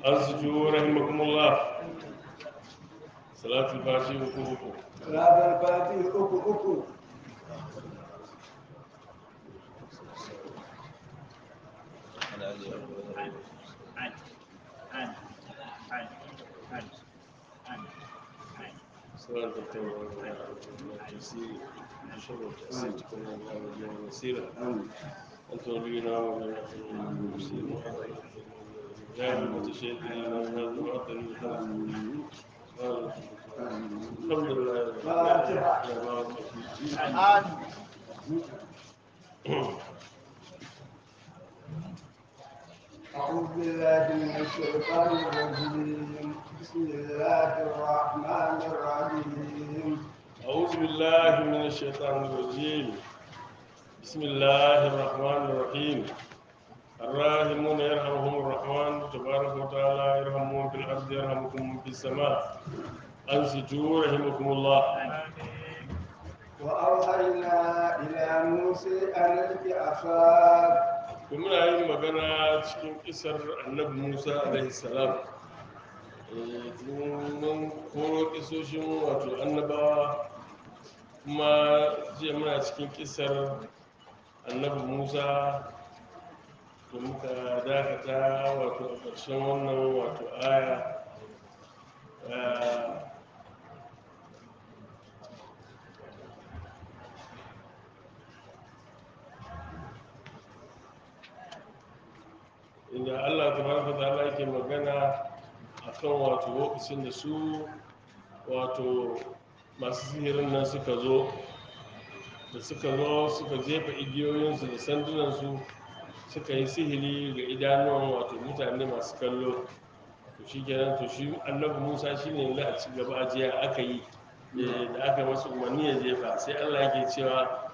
أنصتوا رحمكم الله صلاة الفاتحة وكوكو Ranar fati uku uku. صلاة التوبة والتيسير وشر التأسيس كل الله وسيلة أنت ولينا ومن المسلمين يا المتشهدين من هذا المعطل الحمد لله فاتحة. أعوذ بالله من الشيطان الرجيم بسم الله الرحمن الرحيم أعوذ بالله من الشيطان الرجيم بسم الله الرحمن الرحيم الراحمون يرحمهم الرحمن تبارك وتعالى يرحمهم في الأرض يرحمكم في السماء أنصتوا رحمكم الله وأوحينا إلى موسى أن ألق عصاك muna yin magana cikin kisar annabi musa alaihi salam Eh, tun mun koro kisoshin wato annabawa kuma jiya muna cikin kisar annabi musa da muka dakata wato a ƙarshen wannan wato aya Eh, inda Allah tabaraka ta'ala yake magana akan wato lokacin da su wato masu sihirin nan suka zo da suka zo suka jefa igiyoyinsu da sandunansu suka yi sihiri ga idanuwan wato mutane masu kallo to shi kenan to shi annabi musa shi ne a ci gaba a jiya aka yi eh, da aka masa umarni ya jefa sai allah yake cewa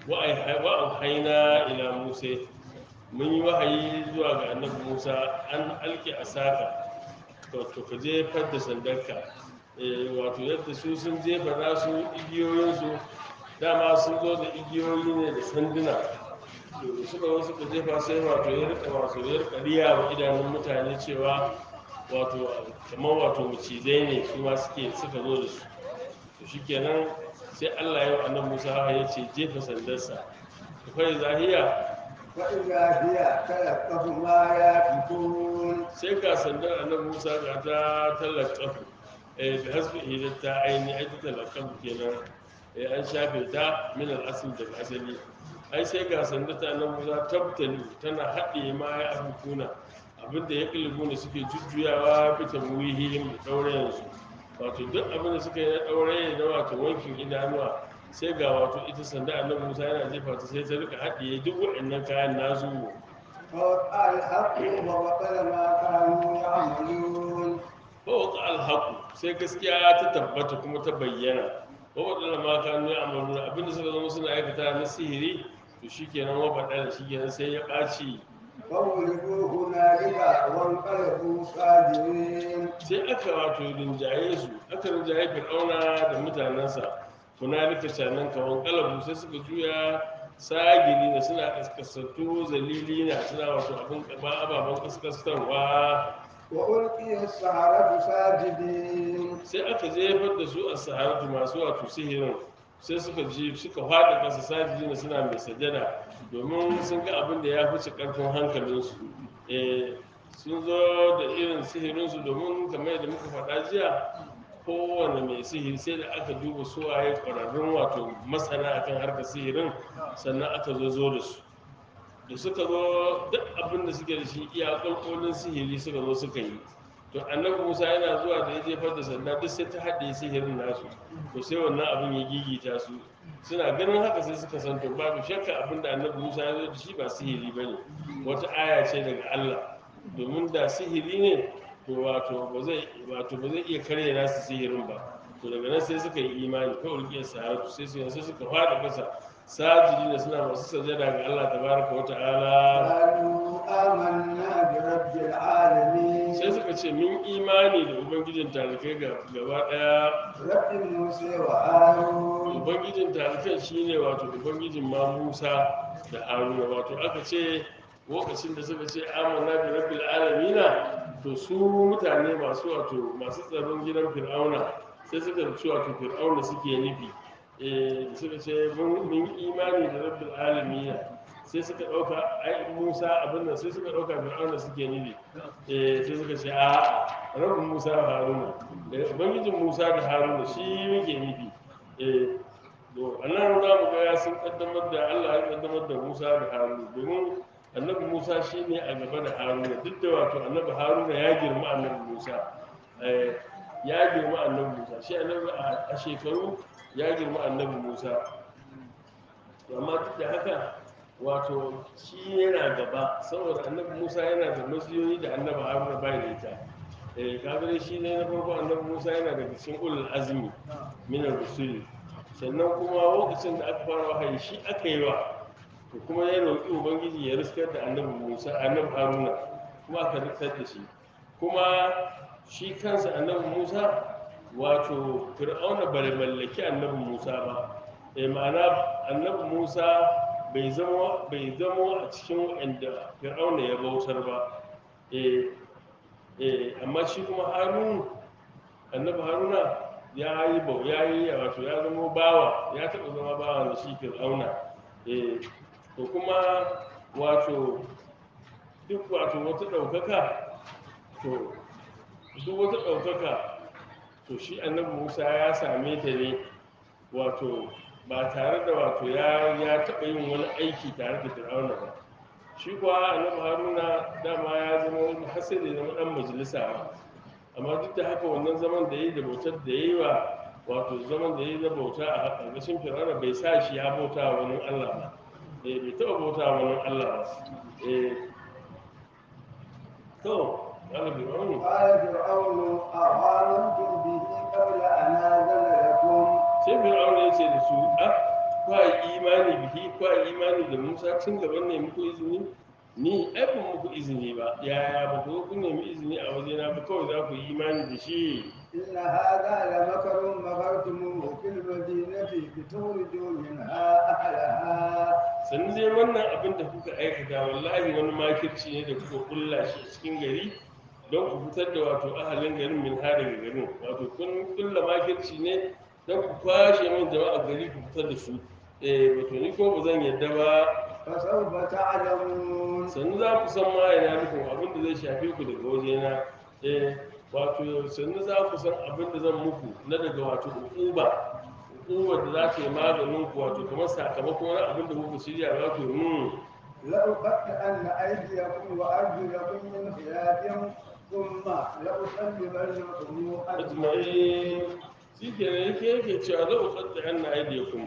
wa'an haina ila musa mun yi wahayi zuwa ga annabi musa an alke a saka to ka jefar da sandarka Eh, wato yadda su sun jefa nasu igiyoyinsu dama sun zo da igiyoyi ne da sanduna to da suka zo suka jefa sai wato ya rika wato ya rika riya wa idanun mutane cewa wato kamar wato macizai ne su ma suke suka zo da su to shikenan sai Allah ya wa annabi Musa ya ce jefa sandarsa to kai zahiya فإذا هي تلقف ما يأفكون sai ga sandar annabi musa ga ta talakafu eh da hasbi idan ta aini ai ta talakafu kenan eh an shafe ta min al-asl daga asali ai sai ga sandar ta annabi musa tabtali tana haɗe ma ya abukuna abinda ya kilibu ne suke jujjuyawa fita muhihim da ɗaurayen su wato duk abinda suka yi na ɗauraye da wato wankin idanuwa sai ga wato ita sanda annabi musa yana jefa ta sai ta rika haɗiye duk waɗannan kayan nasu فوقع الحق وبطل ما كانوا يعملون fawqa alhaqu sai gaskiya ta tabbata kuma ta bayyana wa wadanda ma kanu ya amalu abinda suka zama suna aikata na sihiri to shikenan wa bada da shikenan sai ya ɓaci فغلبوا هنالك وانقلبوا صاغرين sai aka wato rinjaye su aka rinjaye fir'auna da mutanensa hunalika canan kawan kalabu sai suka juya sagiri da suna kaskasattu zalili na suna wato abin ba ababen kaskastarwa وألقي السحرة ساجدين sai aka jefar da su a saharatu masu wato sihirin sai suka ji suka faɗi ƙasa sajiji na suna mai sajada domin sun ga abin da ya fice ƙarfin hankalinsu Eh, sun zo da irin sihirinsu domin kamar yadda muka faɗa jiya kowane mai sihiri sai da aka duba suwaye ƙwararrun wato masana akan harkar sihirin sannan aka zo zo da su da suka zo duk abin da suke da shi iya ƙwarƙolin sihiri suka zo suka yi to annabi musa yana zuwa da ya jefar da sanda duk sai ta haɗe sihirin nasu to sai wannan abin ya gigita su suna ganin haka sai suka san to babu shakka abin da annabi musa ya zo da shi ba sihiri ba ne wata aya ce daga allah domin da sihiri ne to wato ba zai wato ba zai iya karya nasu sihirin ba to daga nan sai suka yi imani ko ulkiyar sahara sai su sai suka fada kasa sajidi da suna masu sajada ga allah tabaraka wa ta'ala قالوا آمنا برب العالمين sai suka ce mun imani da ubangijin talikai ga gaba daya رب موسى وهارون ubangijin talikai shine wato ubangijin ma musa da haruna wato aka ce lokacin da suka ce amanna bi rabbil alamina to su mutane masu wato masu tsaron gidan fir'auna sai suka ci wato fir'auna suke nufi eh suka ce mun mun imani da rabbil alamina sai suka dauka ai Musa abin nan sai suka dauka fir'auna suke nufi eh sai suka ce a rabbin Musa da Haruna eh ubangijin Musa da Haruna shi muke nufi eh to annan za mu ga ya sun kaddamar da Allah ya kaddamar da Musa da Haruna domin annabi Musa shine a gaba da Haruna duk da wato annabi Haruna ya girma annabi Musa eh ya girma annabi Musa shi annabi a a shekaru ya girma annabi Musa to amma duk da haka wato shi yana gaba saboda annabi Musa yana da masiyoyi da annabi Haruna bai da ita eh kaga dai shi ne na farko annabi Musa yana daga cikin ulul azmi min ar-rusuli sannan kuma lokacin da aka fara wahayi shi aka yi wa to kuma ya roƙi ubangiji ya riskar da annabi Musa annabi Haruna kuma aka riskar da shi kuma shi kansa annabi Musa wato fir'auna bai mallaki annabi Musa ba eh ma'ana annabi Musa bai zama bai zama a cikin wanda fir'auna ya bautar ba eh eh amma shi kuma Harun annabi Haruna ya yi bau ya yi wato ya zama bawa ya taɓa zama bawa da shi fir'auna eh to kuma wato duk wato wata ɗaukaka to duk wata ɗaukaka to shi annabi musa ya same ta ne wato ba tare da wato ya ya taɓa yin wani aiki tare da fir'auna ba shi kuwa annabi haruna dama ya zama wani hasali zama ɗan majalisa ba amma duk da haka wannan zaman da ya yi da bautar da ya yi wa wato zaman da ya yi na bauta a ƙarƙashin fir'auna bai sa shi ya bauta wa wani allah ba eh bai taɓa bauta wa wani allah ba eh to قال فرعون قال فرعون أظلمتم به قبل أن آذن لكم sai fir'aun ya ce da su a kwa imani bihi kwa imani da musa tun gaban ne muku izini ni ai ban muku izini ba yaya ba ku kun nemi izini a wajena ba kawai za ku yi imani da shi إن هذا لمكر مكرتموه في المدينة لتخرجوا منها أهلها sannan dai wannan abin da kuka aikata wallahi wani makirci ne da kuka kulla shi a cikin gari don ku fitar da wato ahalin garin min ha daga garin wato kun kulla makirci ne don ku kwashe min jama'a gari ku fitar da su eh wato ni ko ba zan yadda ba فسوف تعلمون sannu za ku san ma yana nufin abin da zai shafe ku daga wajena eh wato sannu za ku san abin da zan muku na daga wato ukuba ukubar da za ta yi maganin ku wato kamar sakamakon wani abin da kuka shirya za ku yi mun لأقطعن أيديكم وأرجلكم من خلاف ثم لأصلبنكم أجمعين ajma'in shi ke ne yake yake cewa za ku tsadda yan aidiyakum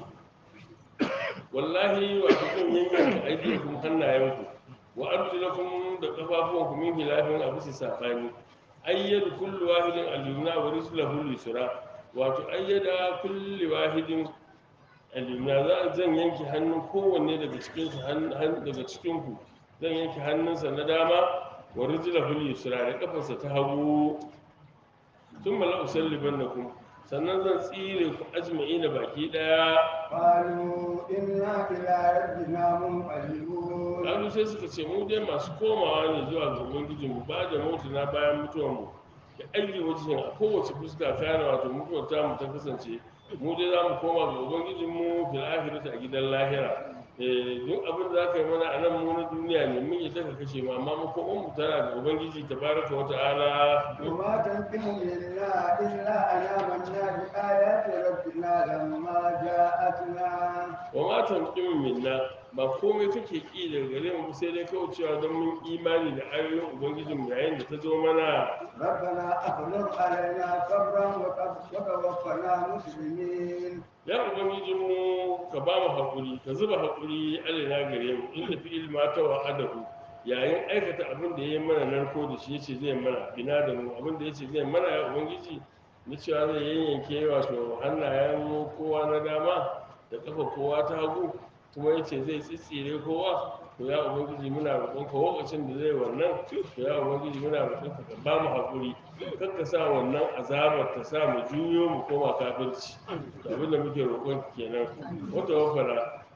wallahi wato kun yanyanka aidiyakum hannayenku wa arjulakum da kafafuwanku min hilafin a bisa sabani ayyadu kullu wahidin al-yumna wa rijluhu al-yusra wato ayyada kullu wahidin al-yumna za zan yanke hannun kowanne daga cikin su daga cikin ku zan yanke hannunsa na dama wa rijluhu al-yusra da kafarsa ta hagu tun mala usalliban na kuma sannan zan tsire ku ajma'i na baki daya قالوا إنا إلى ربنا منقلبون kalu sai suka ce mu dai masu komawa ne zuwa ga ubangijin mu ba da mutu na bayan mutuwar mu da aiki wajen a kowace fuska kana wato mutuwar ta mu ta kasance mu dai za mu koma ga ubangijin mu fil akhirati a gidan lahira eh duk abin da zaka yi mana a nan mu na duniya ne mun yi daga kashe mu amma mu komo mu tana ga ubangiji tabaraka wa ta'ala وما تنقم منا إلا أن آمنا بآيات ربنا لما جاءتنا wa ma tanqimu minna ba komai kake ki daga gare mu sai dai kawai cewa don mun imani da ayoyin ubangijin mu yayin da ta zo mana ربنا أفرغ علينا صبرا وتوفنا مسلمين ya ubangijin mu ka ba mu hakuri ka zuba hakuri alaina gare mu inda fi ilma ta wa adahu yayin aikata abin da yayi mana narko da shi yace zai mana bina da mu abin da yace zai mana ya ubangiji na cewa zai yayyanke wato hannayen kowa na dama da kafa kowa ta hagu kuma yace zai tsitsire kowa to ya ubangiji muna roƙon ka lokacin da zai wannan to ya ubangiji muna roƙon ka ka ba mu hakuri kar ka sa wannan azabar ta sa mu juyo mu koma kafirci to abin da muke roƙon ka kenan wata wafara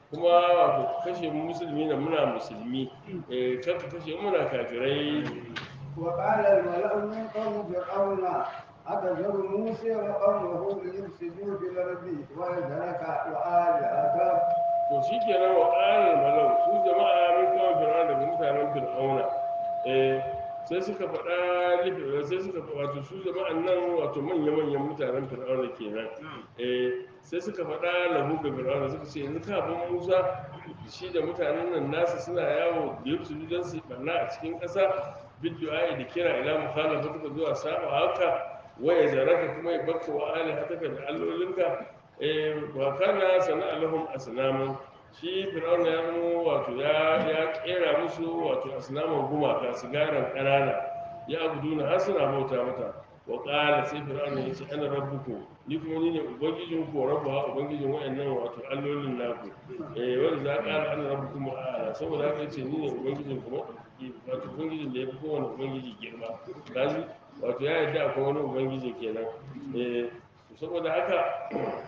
kuma wato ka kashe mu musulmi na muna musulmi eh kar ka kashe mu muna kafirai وقال الملأ من قوم فرعون أتذر موسى وقومه ليفسدوا في الأرض ويذرك وآلهتك to shi kenan wa ƙarar malau su jama'a mun kawo fir'auna daga mutanen fir'auna eh sai suka faɗa lifi sai suka faɗa wato su jama'an nan wato manya-manyan mutanen fir'auna kenan eh sai suka faɗa lahu ga fir'auna suka ce yanzu kafin musa shi da mutanen nan nasu suna yawo da yau su don su ɓanna a cikin ƙasa biddu'a da kira ila mukhalafa tuka zuwa saba haka waya zaraka kuma ya bakka wa alihataka da allolinka eh wa kana sana'a lahum asnaman shi fir'auna ya zama wato ya ya kera musu wato asnaman gumaka sigaran kanana ya abuduna har suna bauta mata wa qala sai fir'auna ya ce ana rabbuku ni kuma ni ne ubangijin ku rabba ubangijin wayannan wato allolin naku eh wanda za ka ana rabbukum a'ala saboda haka yace ni ne ubangijin ku wato ubangijin da ya fi kowane ubangiji girma kaji wato ya yarda akwai wani ubangiji kenan eh saboda haka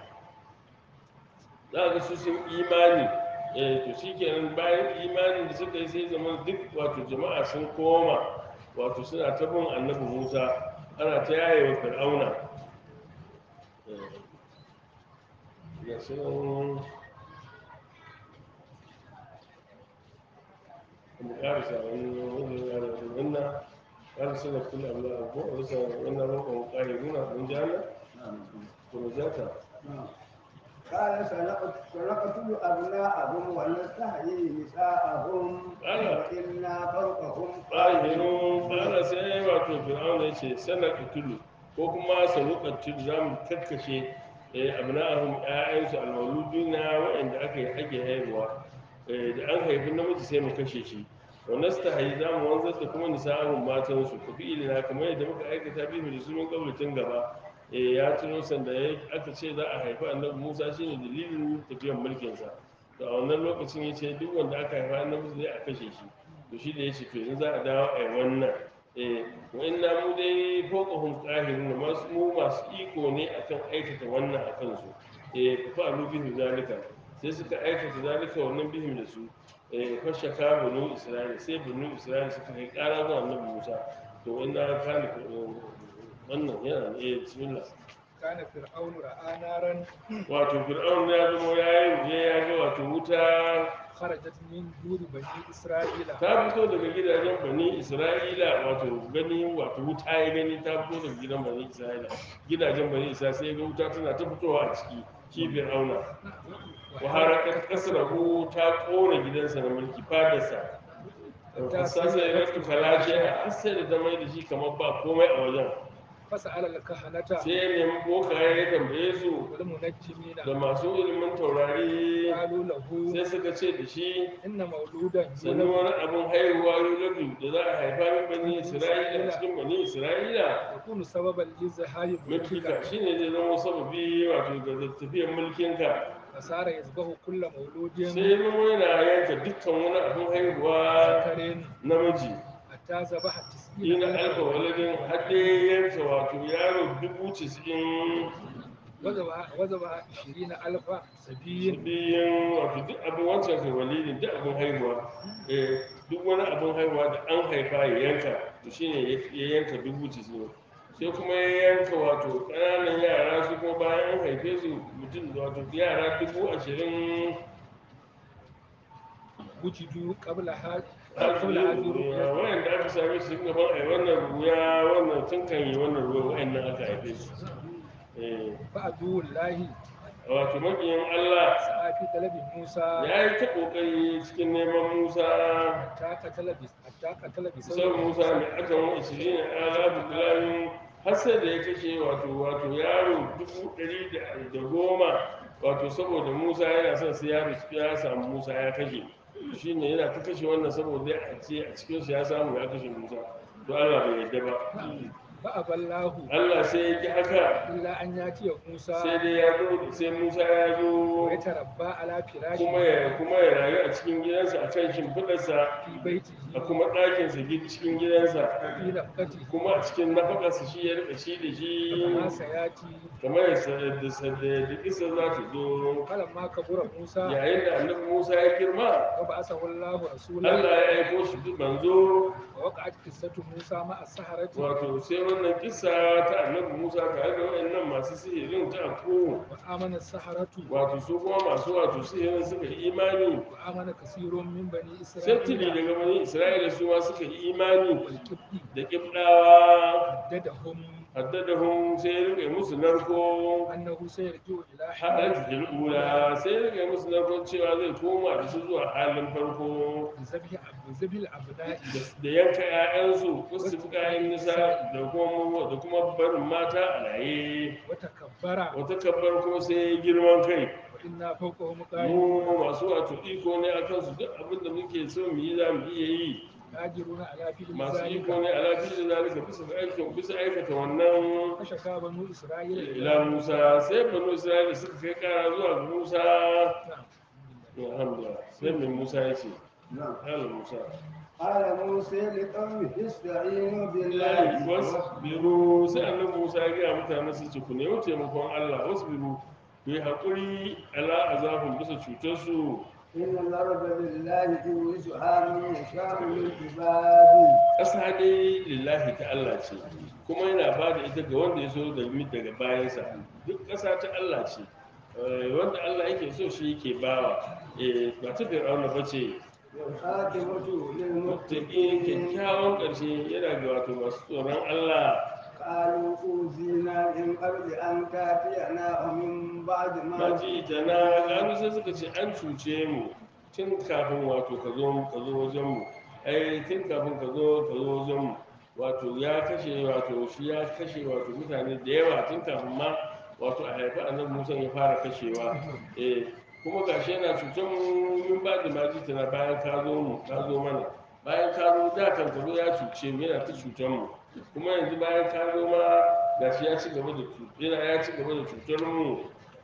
za ga su sun imani eh to shikenan bayan imanin da suka yi sai zama duk wato jama'a sun koma wato suna ta bin annabi Musa ana ta yaye wa Fir'auna eh ya sun mu karisa wani wani yana da wannan kan suna kula Allah ko wasa wannan roƙon ƙari nuna mun jana ko zata قال سنقت- سنقتل أبناءهم ونستحيي نساءهم قال. وإنا فوقهم ƙahirun ƙara sai wato fir'auna ya ce sana kutulu ko kuma sanuƙar tudu za mu kakkashe abna'ahum ƴaƴansu alwaluduna waɗanda aka yi ake haihuwa Eh, da an haifi namiji sai mu kashe shi wa nastahi za mu wanzar da kuma nisa'ahum matansu ku fi ilina kamar yadda muka aikata bihu da sunan kaulatin gaba Eh, ya tuno sanda ya- aka ce za a haifi annabi musa shine dalilin tafiyan mulkinsa to a wannan lokacin ya ce duk wanda aka haifa annabi zai a kashe shi to shi da ya ce to yanzu za a dawo a yi wannan eh wa inna mu dai fawqahum qahirun masu mu masu iko ne akan aikata wannan akan su eh fa alu bihi zalika sai suka aikata zalika wannan bihim da su eh fa shaka banu isra'ila sai banu isra'ila suka kai ƙara zuwa annabi Musa to inna kana wannan yana eh bismillah كان فرعون رأى نارا wato fir'aun ya zama ya yi je ya ga wato wuta خرجت من دور بني إسرائيل ta fito daga gidajen bani isra'ila wato gani wato wuta ya gani ta fito daga gidan bani isra'ila gidajen bani isra'ila sai ya ga wuta tana ta fitowa a ciki shi fir'auna wa harakat kasrahu ta kona gidansa na mulki fadarsa sasa ya rattu kalashe a sai da ta mai da shi kamar ba komai a wajen فسأل الكهنة sai ya nemi bokaye ya tambaye su والمنجمين da masu ilimin taurari قالوا له sai suka ce da shi إن مولودا sannan يولد wani abin haihuwa yuladu da za a haifa min bani isra'ila cikin bani isra'ila يكون سببا لزهاي mulkika ملكك shine zai zama sababi wato ga tafiyar mulkinka فصار يذبح كل مولود sai ya zama yana yanka dukkan wani abin haihuwa ذكر namiji حتى ذبح تسعين ina alfa waladin haɗe yanka wato yaro dubu casa'in وذبح وذبح عشرين ألف سبي biyan wato duk abin wancan kai walidin duk abin haihuwa eh duk wani abin haihuwa da an haifa ya yanka to shine ya yanka dubu casa'in sai kuma ya yanka wato ƙananan yara su kuma bayan an haife su mutum wato yara dubu ashirin وجدوا قبل هذا قبل هذه الرؤيا wayan da aka same su sun gaban ai wannan ruya wannan tun kan yi wannan ruwa wayan nan aka haife su Eh, فعدو الله wato makiyin Allah سعى في طلب موسى ya yi ta ƙoƙari cikin neman Musa حتى قتل بس حتى قتل sau بسبب musa mai aka wa ishirin a alabu bilayin har sai da ya kashe wato wato yaro dubu ɗari da- da goma wato saboda musa yana son sai yaro ya samu musa ya kashe shi ne yana ta kashe wannan saboda a ce a cikin ya samu ya kashe musa to allah bai yadda ba فأبى الله Allah sai ya ki haka إلا أن يأتي sai موسى dai ya zo sai Musa ya zo ويتربى على kuma فراشه ya kuma ya rayu a cikin gidansa a kan shimfiɗarsa في بيته a kuma ɗakinsa gi- cikin gidansa في نفقته kuma a cikin nafakarsa shi ya rika shi da كما shi سيأتي kamar ya sa- da sa- da da kisa za ta zo فلما كبر موسى yayin da annabi Musa ya girma وبعثه الله رسولا Allah ya aiko shi duk manzo ووقعت قصة موسى مع السحرة wato sai wannan kisa ta annabi Musa tare da wayannan masu sihirin ta afko وآمن السحرة wato su kuma masu wato sihirin suka yi imani وآمن كثير من بني sai tili إسرائيل daga bani Isra'ila su ma suka yi imani والكبد da kibdawa هددهم haddadahum sai ya rike musu narko أنه سيرجع إلى haɗar حال jikin ula sai ya rike musu narkon cewa zai koma da su zuwa halin farko بذبح بذبح الأبناء da yanka 'ya'yansu wasu fi kayan nisa da kuma da kuma barin mata a raye وتكبر wata kabbar kuma sai ya yi girman kai وإنا فوقهم قاهرون mu masu wato iko ne a kansu duk abin da muke so mu yi za mu iya yi قادرون على فعل masu iko ذلك ne a lafiya da zalika bisa ga aikin bisa aikata wannan فشكا بنو إسرائيل ila musa sai banu isra'ila suka kai kara zuwa ga musa نعم alhamdulillah sai mai musa ya ce نعم hala musa قال موسى لقومه استعينوا billahi بالله wasbiru sai annabi musa ya gaya mutane su ce ku nemi taimakon allah wasbiru ku yi haƙuri ala azabun bisa cutarsu إن الأرض لله يورثها من يشاء من عباده ƙasa dai lillahi ta Allah ce kuma yana ba da ita ga wanda ya so da mi daga bayansa duk ƙasa ta Allah ce Eh, wanda Allah yake so shi yake bawa Eh, ba ta fir'auna ba ce والخاتمة muttaqin للمتقين kyakkyawan ƙarshe yana ga wato masu tsoron Allah قالوا أوذينا من قبل أن تأتينا ومن بعد ما maji ta na gano sai suka ce an cuce mu tun kafin wato ka zo ka zo wajen mu ai tun kafin ka zo ka zo wajen mu wato ya kashe wato shi ya kashe wato mutane da yawa tun kafin ma wato a haifi annabi Musa ya fara kashewa eh kuma gashi yana cutar mu min ba da maji ta na bayan ka zo mu ka zo mana bayan ka zo da kan ka zo ya cuce mu yana ta cutar mu kuma yanzu bayan ka zo ma gashi ya ci gaba da cu- yana ya ci gaba da cutar mu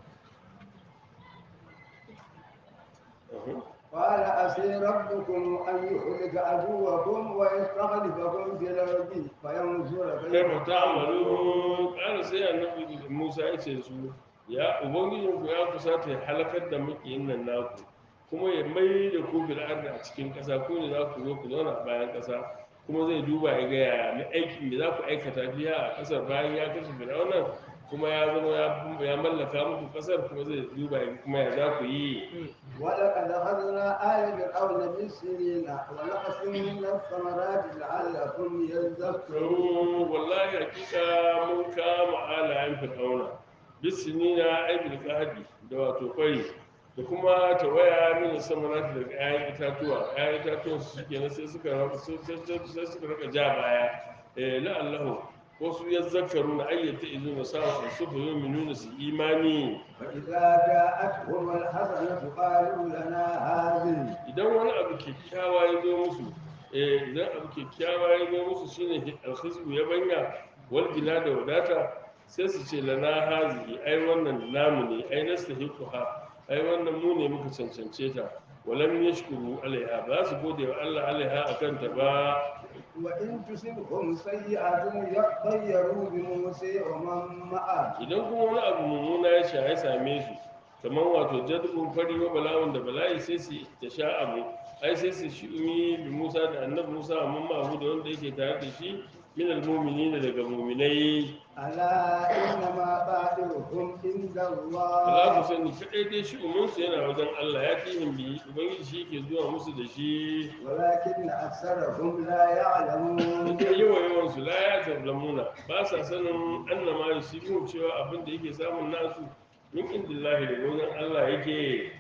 Uhum. قال عسي ربكم أن يهلك عدوكم ويستخلفكم في الأرض فينظر kai كيف ba ta amalu ƙara sai annabi musa ya ce su ya ubangijin ku ya kusata ya halakar da makiyin nan naku kuma ya mai da ku bil ardi a cikin ƙasa ko ne za ku zo ku zauna a bayan ƙasa kuma zai duba ya ga yaya na aikin da za ku aikata biya a ƙasar bayan ya kashe fir'aunan kuma ya zama ya- ya mallaka muku ƙasar kuma zai duba ya ga kuma ya za ku yi ولقد أخذنا آل فرعون بالسنين ونقص من الثمرات لعلكم يذكرون Yau, wallahi hakika mun kama alayen fir'auna bisinina aibil kahadi da wato kwari da kuma tawaya min samanat daga 'ya'yan itatuwa 'ya'yan itatuwan su suke na sai suka raka sai suka raka ja baya eh la'allahu wasu ya zakaru na ayyata izu na sa su su nuna su imani فإذا جاءتهم الحسنة قالوا لنا هذه idan wani abu kyakkyawa ya zo musu eh idan abu kyakkyawa ya zo musu shine alkhizbu ya banya wal gina da wadata sai su ce lana hazihi ai wannan namu ne ai nastahiquha ai wannan mu ne muka cancance ta walam yashkuru alaiha ba su gode wa Allah alaiha akan ta ba وإن تصبهم سيئة يطيروا بموسى ومن معه idan kuma wani abu mummuna ya sha ya same su kamar wato jadbun fari wa bala'un da bala'i sai su ta sha abu ai sai su shi umi bi Musa da annabi Musa amma ma'ahu da wanda yake tare da shi min al-mu'minin daga mu'minai ألا إنما طائرهم عند Allah ku الله sani kadai dai shi umunsu yana wajen Allah ya tihim bi ubangiji shi ke zuwa musu da shi ولكن أكثرهم لا يعلمون da yawa yawan su la ya tablamuna ba sa sanin annama yusibu cewa abin da yake samun nasu min indillahi da wajen Allah yake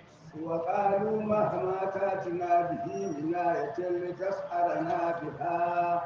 وقالوا مهما تاتنا به من آية لتسحرنا بها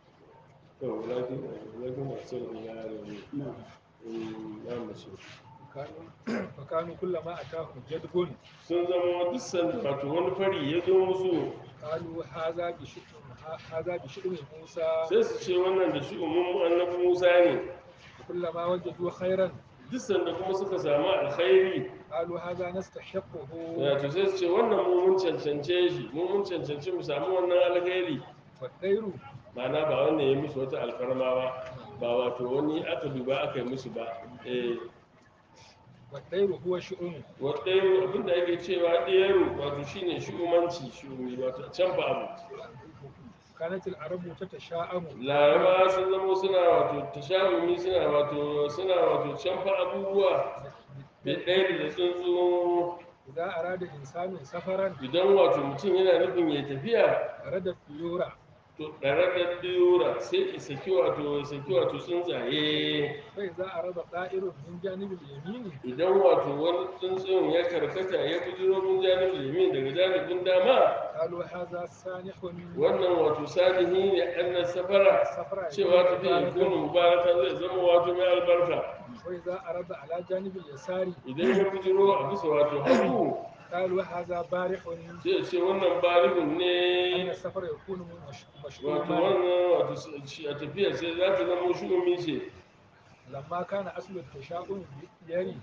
to walakin walakin masu ya rabu na mace كانوا فكانوا كلما أتاهم جدب sun zama duk sanda wato wani fari ya zo musu قالوا هذا بشؤم هذا بشؤم موسى sai su ce wannan da shi umman annabi Musa ne كلما وجدوا خيرا duk sanda kuma suka samu alkhairi قالوا هذا نستحقه wato sai su ce wannan mu mun cancance shi mu mun cancanci mu samu wannan alkhairi والطير ma'ana ba wanda ya musu wata alfarma ba ba wato wani aka duba aka yi musu ba eh والطير هو شؤم wadda abinda ake cewa ɗero wato shine shugabanci shugumi wato can ba abu كانت العرب تتشاءم laraba sun zama suna wato tashahumi suna wato suna wato canfa abubuwa da ɗaya da tsuntsu إذا أراد إنسان سفرا idan wato mutum yana nufin ya tafiya أراد الطيور to ɗare da ɗiyora sai ya saki wato ya saki wato tsuntsaye فإذا أراد طائر من جانب اليمين idan wato wani tsuntsun ya karkata ya bujiro min janibin yamin daga janibin dama قالوا هذا سانح wannan wato salihi ne annan safara سفرا cewa tafiya yakunu mubaraka zai zama wato mai albarka وإذا أراد على جانب اليسار idan ya bujiro a bisa wato hagu قالوا هذا بارح sai ce wannan barihun أن ne السفر يكون مش- wato مشؤوما wannan wato shi a tafiya sai za ta zama shugumi ce لما كان أصل التشاؤم بالديار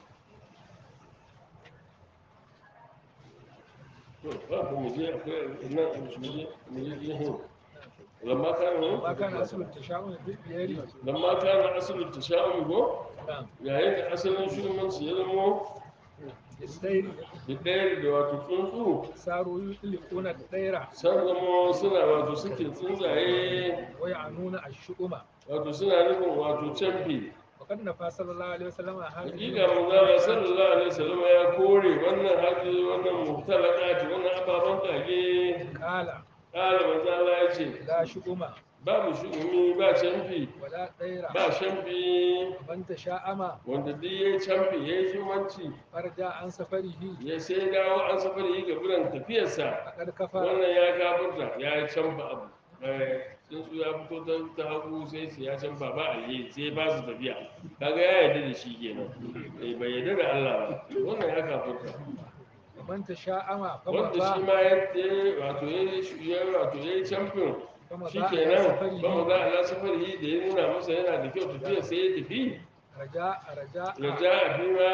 to ba ku mu je akwai nan mu je mu je jihin lamma kana لما كان أصل التشاؤم بالديار lamma kana asalin tasha'um go نعم yayin da asalin shugabanci ya zama بالدير da ɗaya da wato tsuntsu صاروا يطلقون الطير san zama suna wato suke tsuntsaye ويعنون الشؤم wato suna nufin wato canfi وقد نفى صلى الله عليه وسلم هذه hakika manzala sallallahu alaihi wasallam ya kore wannan haji wannan muhtalaqati wannan ababan kage قال kala manzala ya ce لا شؤم babu shugumi ba canfi ولا طير ba canfi من تشاءم wanda duk ya canfi ya yi shimanci فرجع عن سفره ya sai dawo an safar yi ga biran tafiyarsa فقد كفر wannan ya kafurta ya canfa abu Eh, tsuntsu ya fito ta ta hagu sai su ya canfa ba a yi sai ba su tafiya kaga ya yarda da shi kenan Eh, bai yarda da Allah ba wannan ya kafurta ومن تشاءم wanda shi فمضى ma ya ya- wato ya yi ya wato ya yi camfin فمضى shi على kenan ba mu سفره za a safari da ya nuna masa yana da kyau tafiya sai ya tafi رجاء رجاء raja a bima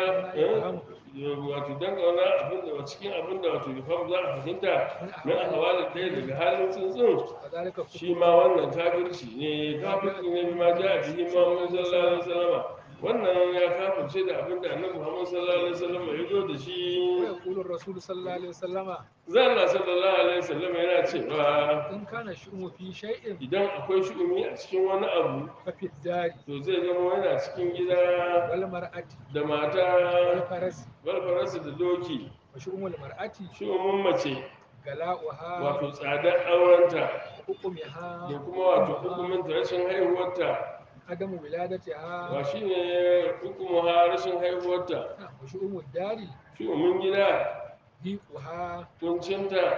wato dan kauna abin da cikin abin da wato yufam za a fahimta na ahwalin ɗaya daga halin tsuntsun وذلك shi ma wannan kafirci ne kafirci ne bima ja a bihi Muhammad sallallahu alaihi wasallam wannan ya kafirce da abin da annabi Muhammad sallallahu alaihi wasallam ya zo da shi ويقول الرسول صلى الله عليه وسلم zalla sallallahu alaihi wasallam yana cewa إن كان الشؤم في شيء idan akwai shu'umi a cikin wani abu ففي الدار to zai zama yana cikin gida والمرأة da mata والفرس balfararsa da doki وشؤم المرأة shu'umin mace غلاؤها wato tsadar aurenta وحكمها da kuma wato hukumin rashin haihuwarta عدم ولادتها ba shi ne hukumu rashin haihuwarta وشؤم الدار shu'umin gida ضيقها kuncinta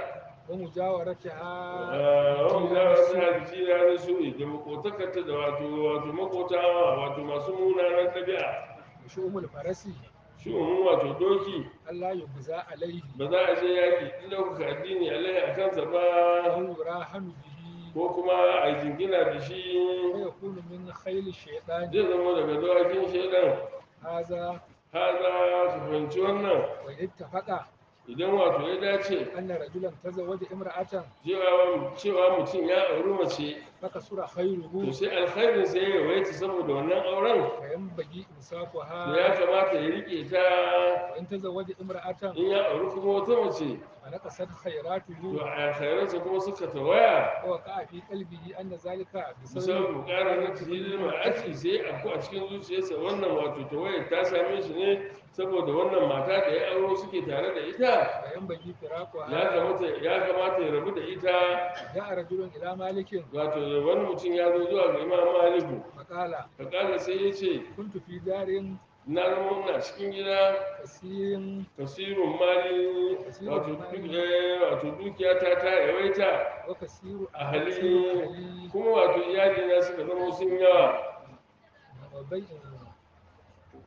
ومجاورتها wani gara suna da jira na su'i da makotakarta da wato wato makota wato masu munanan ɗabi'a وشؤم الفرس shu'umin wato doki ألا يجزى عليه ba za a je yaƙi in ɗaukaka addini alai a kansa ba أو يراهن به ko kuma a jingina da shi ويكون من خيل الشيطان zai zama daga dawakin shaidan هذا haza su fahimci wannan وإن اتفق idan wato ya dace أن رجلا تزوج امرأة cewa cewa mutum ya auri mace فكسر to خيره sai alkhairin sai ya waita saboda wannan auren فينبغي to ya إمساكها kamata ya rike ta وإن تزوج امرأة in ya auri kuma wata mace فنقصت to خيراته alkhairansa kuma suka tawaya ووقع في قلبه أن ذلك misali بسبب bukatar na tafiyar ma'aci sai a a cikin zuciyarsa wannan wato tawayar ta same shi ne saboda wannan mata da ya auro suke tare da ita فينبغي ya فراقها kamata ya kamata ya rabu da ita جاء رجل إلى مالك wato wani mutum ya zo zuwa ga imam maliku فقال fakala sai ya ce كنت في دار na zama ina cikin gida كثير kasirun mali wato duk- eh, wato dukiya ta ta yawaita وكثير a كثير hali أهلي kuma wato iyali na suka zama sun yawa وبيع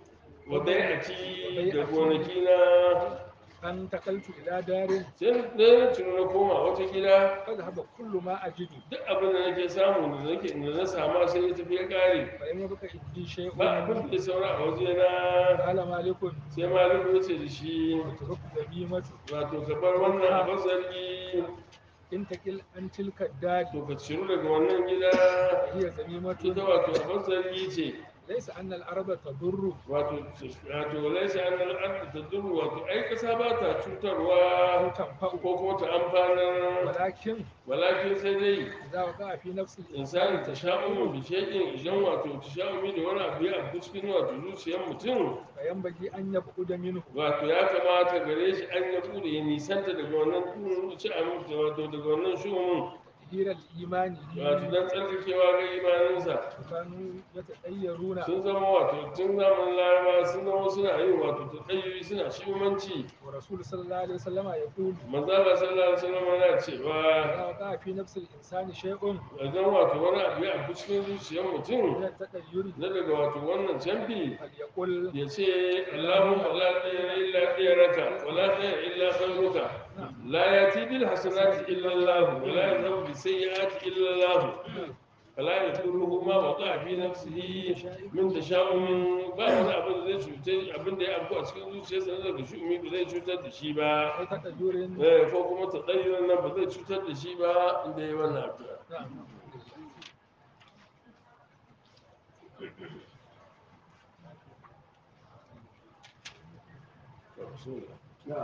wadai a ci da gonaki na أن تقلت إلى دار sai na na ciro na koma wata gida فذهب كل ما أجد duk abin da nake samu da nake da na sama sai ya tafi ya kare فإن يبقى عندي شيء ba abin da ya saura a waje na قال مالك sai malamin ya ce da shi اترك ذميمة wato ka bar wannan abin zargi إن تقل عن تلك الدار to ka ciro daga wannan gida هي ذميمة ita wato abin zargi ce ليس أن الأرض تضر wato wato laisa an al'adu ta duru wato ai kasa ba ta أو cutarwa تنفع ko kuma ta amfanar ولكن walakin sai dai إذا وقع في نفس insani ta sha'umu bi shay'in idan wato ta sha'umi da wani abu ya abu cikin wato zuciyar mutum فينبغي أن يبعد منه wato ya kamata gare shi an ya bude ya nisanta daga wannan ci aminci wato daga wannan shumun تطهير الإيمان wato dan tsarkakewa ga imaninsa كانوا يتطيرون sun zama wato tun zamanin laraba sun zama suna yin wato taɗayyuri suna shumanci ورسول صلى الله عليه وسلم يقول manzala sallallahu alaihi wasallam yana cewa إذا وقع في نفس الإنسان شيء idan wato wani abu ya abu cikin zuciyar mutum من التطير na daga wato wannan canfi فليقل ya ce Allahumma la khayra illa khayraka wa la khayra illa khayruka la yati bil hasanati illa Allah wa la yadhhabu bis sayyiati illa Allah fala yadurruhu ma waqa fi nafsihi min tasha'um ba wani abin da zai cutar abin da ya abu a cikin zuciyarsa na daga shumi ba zai cutar da shi ba أو تطير eh ko kuma tadayyun nan ba zai cutar da shi ba inda yayi wannan addu'a نعم نعم.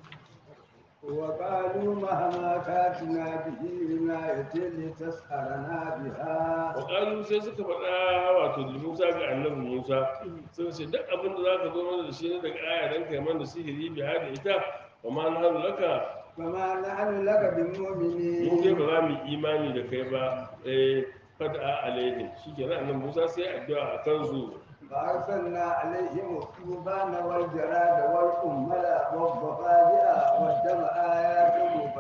وقالوا مهما تاتنا به عناية لتسحرنا بها Waƙalu sai suka faɗa wato da Musa ga annabi Musa sun ce duk abin da za ka zo mana da shi ne daga aya don kai mana sihiri bi da ita wa ma na hannu laka فما نحن لك mu dai بمؤمنين ba za mu yi imani da kai ba eh fada alaihim shi ke nan Musa sai addu'a a kansu فأرسلنا عليهم الطوفان والجراد والقمل والضفادع والدم آيات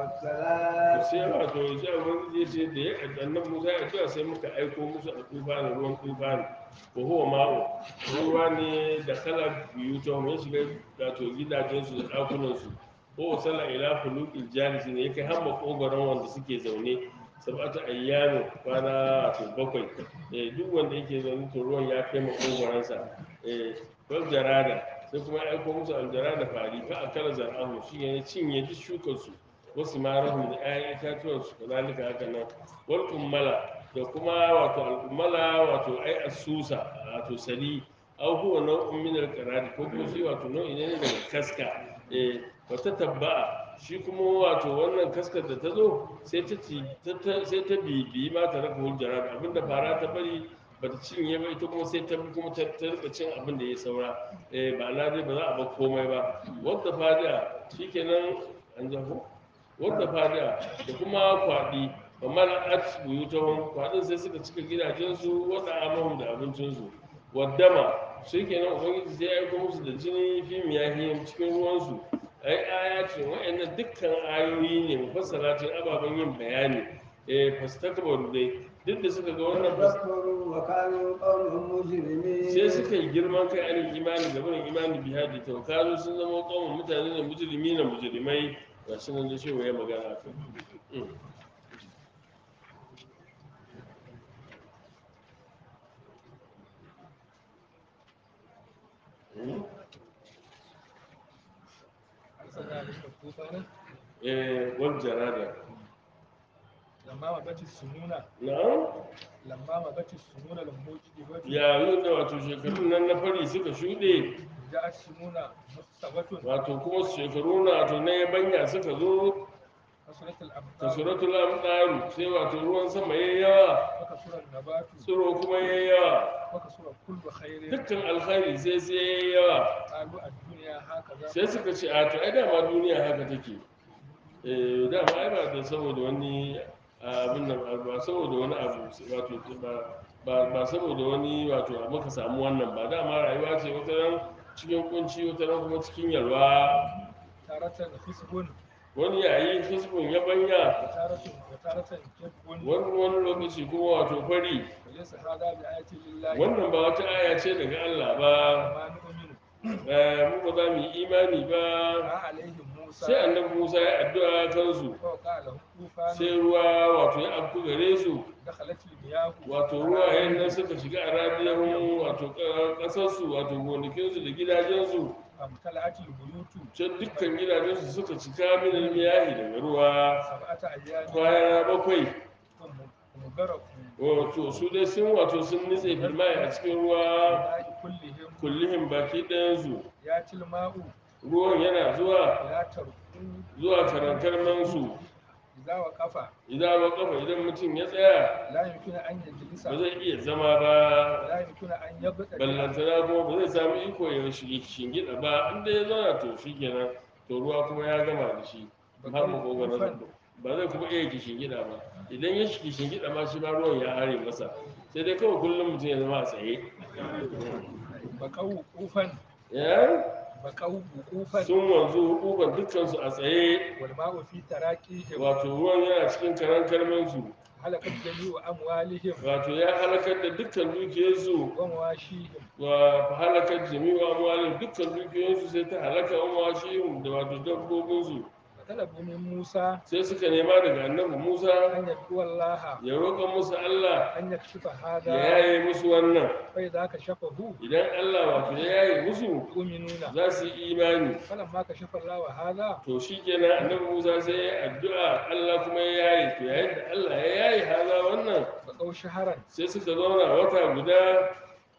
مفصلات sai wato sai ubangiji ya ce da ya annabi Musa ya addu'a sai muka aiko musu a tufani ruwan tufani wa huwa ma'u ruwa ne da kala biyu ta ya shiga wato gidajensu da ɗakunansu ko wasala ila fuluqil jalisi ne yake hamma kogoron wanda suke zaune sab'atu ayyamin kwana wato bakwai eh duk wanda yake zaune to ruwan ya kai ma kogoransa eh wal jarada sai kuma ya aiko musu aljarada fari fa akala zar'ahu shi ne cinye duk shukar su wasu marahun da 'ya'yan itatuwan su kazalika haka nan wal kummala da kuma wato al-kummala wato ai asusa wato sali aw huwa naw'un min al-qarad ko kuma shi wato nau'i ne daga kaska eh wata tabba'a shi kuma wato wannan kaskar da ta zo sai ta ci ta- ta- sai ta bibi ma ta raka hujjara abinda fara ta bari ba ta cinye ba ita kuma sai ta bi kuma ta ta rika cin abin da ya saura eh ba na dai ba za a bar komai ba wadda fadiya shikenan an jafo wadda fadiya da kuma kwaɗi ba mara at buyutahum kwaɗin sai suka cika gidajensu wadda amahum da abincinsu waddama shi kenan ubangiji sai ya aiko musu da jini fi miyahiyim cikin ruwansu ai ayatin wa'annan dukkan ayoyi ne mufassalatin ababen yin bayani eh fastakbaru dai duk da suka ga wannan fas- فاستكبروا وكانوا قوما مجرمين sai suka yi girman kai anin imani da barin imani biya da taukaru sun zama kawon mutane da mujrimi na mujrimai ga shi nan da shi ya magana kan أرسلنا عليهم الطوفان eh wal jarada لما مضت السنون na'am لما مضت السنون الموجبة yayin da wato shekarun nan na fari suka shuɗe جاءت سنون مستوة wato kuma shekaru na wato na yabanya suka zo كسرت الأمطار kasuratul amdaru sai wato ruwan sama yayi yawa وكسر النبات tsiro kuma yayi yawa وكسر كل خير dukkan alkhairi sai sai yayi yawa قالوا الدنيا هكذا sai suka ce a to ai dama duniya haka take eh dama ai ba da saboda wani abin nan ba saboda wani abu wato ba ba ba saboda wani wato muka samu wannan ba dama rayuwa ce wata ran cikin kunci wata ran kuma cikin yalwa تارة خصب wani yayi hisbun yabanya وتارة وتارة كذب wani wani lokaci kuma wato fari وليس هذا بآية لله wannan ba wata aya ce daga Allah ba ما نؤمن eh, mu ba za mu yi imani ba عليهم موسى sai annabi musa ya addu'a kansu فوقع لهم طوفان sai ruwa wato ya afku gare su دخلت المياه wato ruwayen nan suka shiga a radiyan wato ƙasarsu wato gonakinsu da gidajensu فامتلأت البيوت can dukkan gidajensu suka cika min miyahi daga ruwa سبعة أيام kwana bakwai هم غرقوا wato su dai sun wato sun nitse filmai a cikin ruwa الماء كلهم kullihin baki ɗayansu يأتي الماء ruwan yana zuwa لا تركوا zuwa karankarmansu إذا وقف idan ba kafa idan mutum ya tsaya لا يمكن أن يجلس ba zai iya zama ba لا يمكن أن يبتدئ ballantana kuma ba zai samu iko ya shige shingida ba inda ya zauna to shi kenan to ruwa kuma ya gama da shi har makogaran ba zai kuma iya shingida ba idan ya shige shingida ma shi ma ruwan ya hare masa sai dai kawai kullum mutum ya zama a tsaye بقوا وقوفا ya بقوا وقوفا sun wanzu hukukan dukkansu a tsaye والماء في تراكيهم wato ruwan yana cikin karan kalmansu هلكت جميع أموالهم wato ya halakar da dukkan dukiyarsu ومواشيهم wa halakar jami'u amwalin dukkan dukiyoyinsu sai ta halaka umashihim da wato dabbobinsu فطلبوا من موسى sai suka nema daga annabi Musa أن يدعو الله ya roƙa musu Allah أن يكشف ya هذا yaye musu wannan فإذا كشفه idan Allah wato ya yaye musu يؤمنون za su yi imani فلما كشف الله هذا to shikenan annabi Musa sai ya addu'a Allah kuma ya yaye to yayin da Allah ya yaye haza wannan بقوا شهرا sai suka zauna wata guda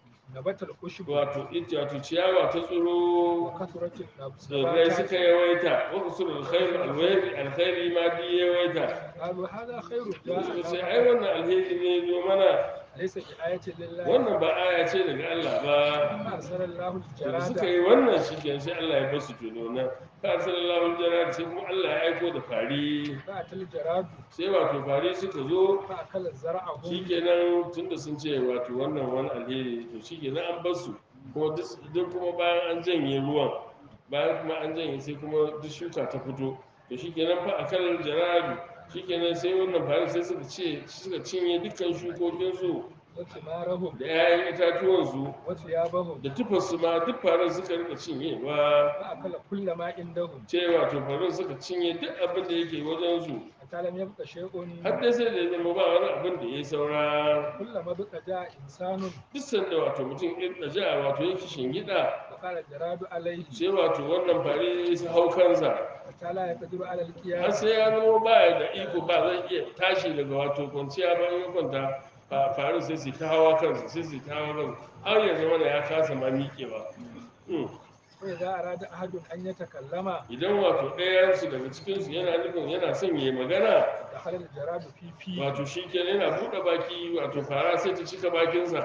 نبت الخشب wato ita wato ciyawa ta tsiro وكثرت tsirrai suka النباتات yawaita wa kusur alkhairi alkhairi alkhairi ma bi yawaita قالوا هذا خير suka ce ai جاء wannan alheri ne zo mana ليس بآية لله wannan ba aya ce daga Allah ba أرسل الله da suka الجراد yi wannan shi ke sai Allah ya basu tono nan fa sallallahu alaihi sai kuma Allah ya aiko da fari فأتى الجراد sai wato fari suka zo فأكل زرعهم shikenan tunda sun ce wato wannan wani alheri to shikenan an basu kuma duk duk kuma bayan an janye ruwan bayan kuma an janye sai kuma duk shuka ta fito to shikenan fa akal jaradu shikenan sai wannan fari sai suka ce suka cinye dukkan shukokinsu وثمارهم da 'ya'yan itatuwansu وثيابهم da tufarsu ma duk farin suka rika cinyewa فأكل كل ما عندهم cewa to farin suka cinye duk abin da yake wajensu حتى لم يبق شيء har dai sai da ya zama ba wani abin da ya yi saura كلما بقى جاء إنسان duk sanda wato mutum in ja wato yake shingida فقال الجراد عليه sai wato wannan fari su hau kansa حتى لا يقدر على har القيام sai ya zama baya da iko ba zai iya tashi daga wato kwanciya ba in ya kwanta fa- farin sai su ta hawa kansa sai su ta hawa kansa har ya zama da ya kasa ma miƙewa Hmm. وإذا أراد أحد أن يتكلم idan wato ɗayansu daga cikinsu yana nufin yana son ya yi magana دخل الجراد في فيه wato shi kenan yana buɗe baki wato fara sai ta cika bakinsa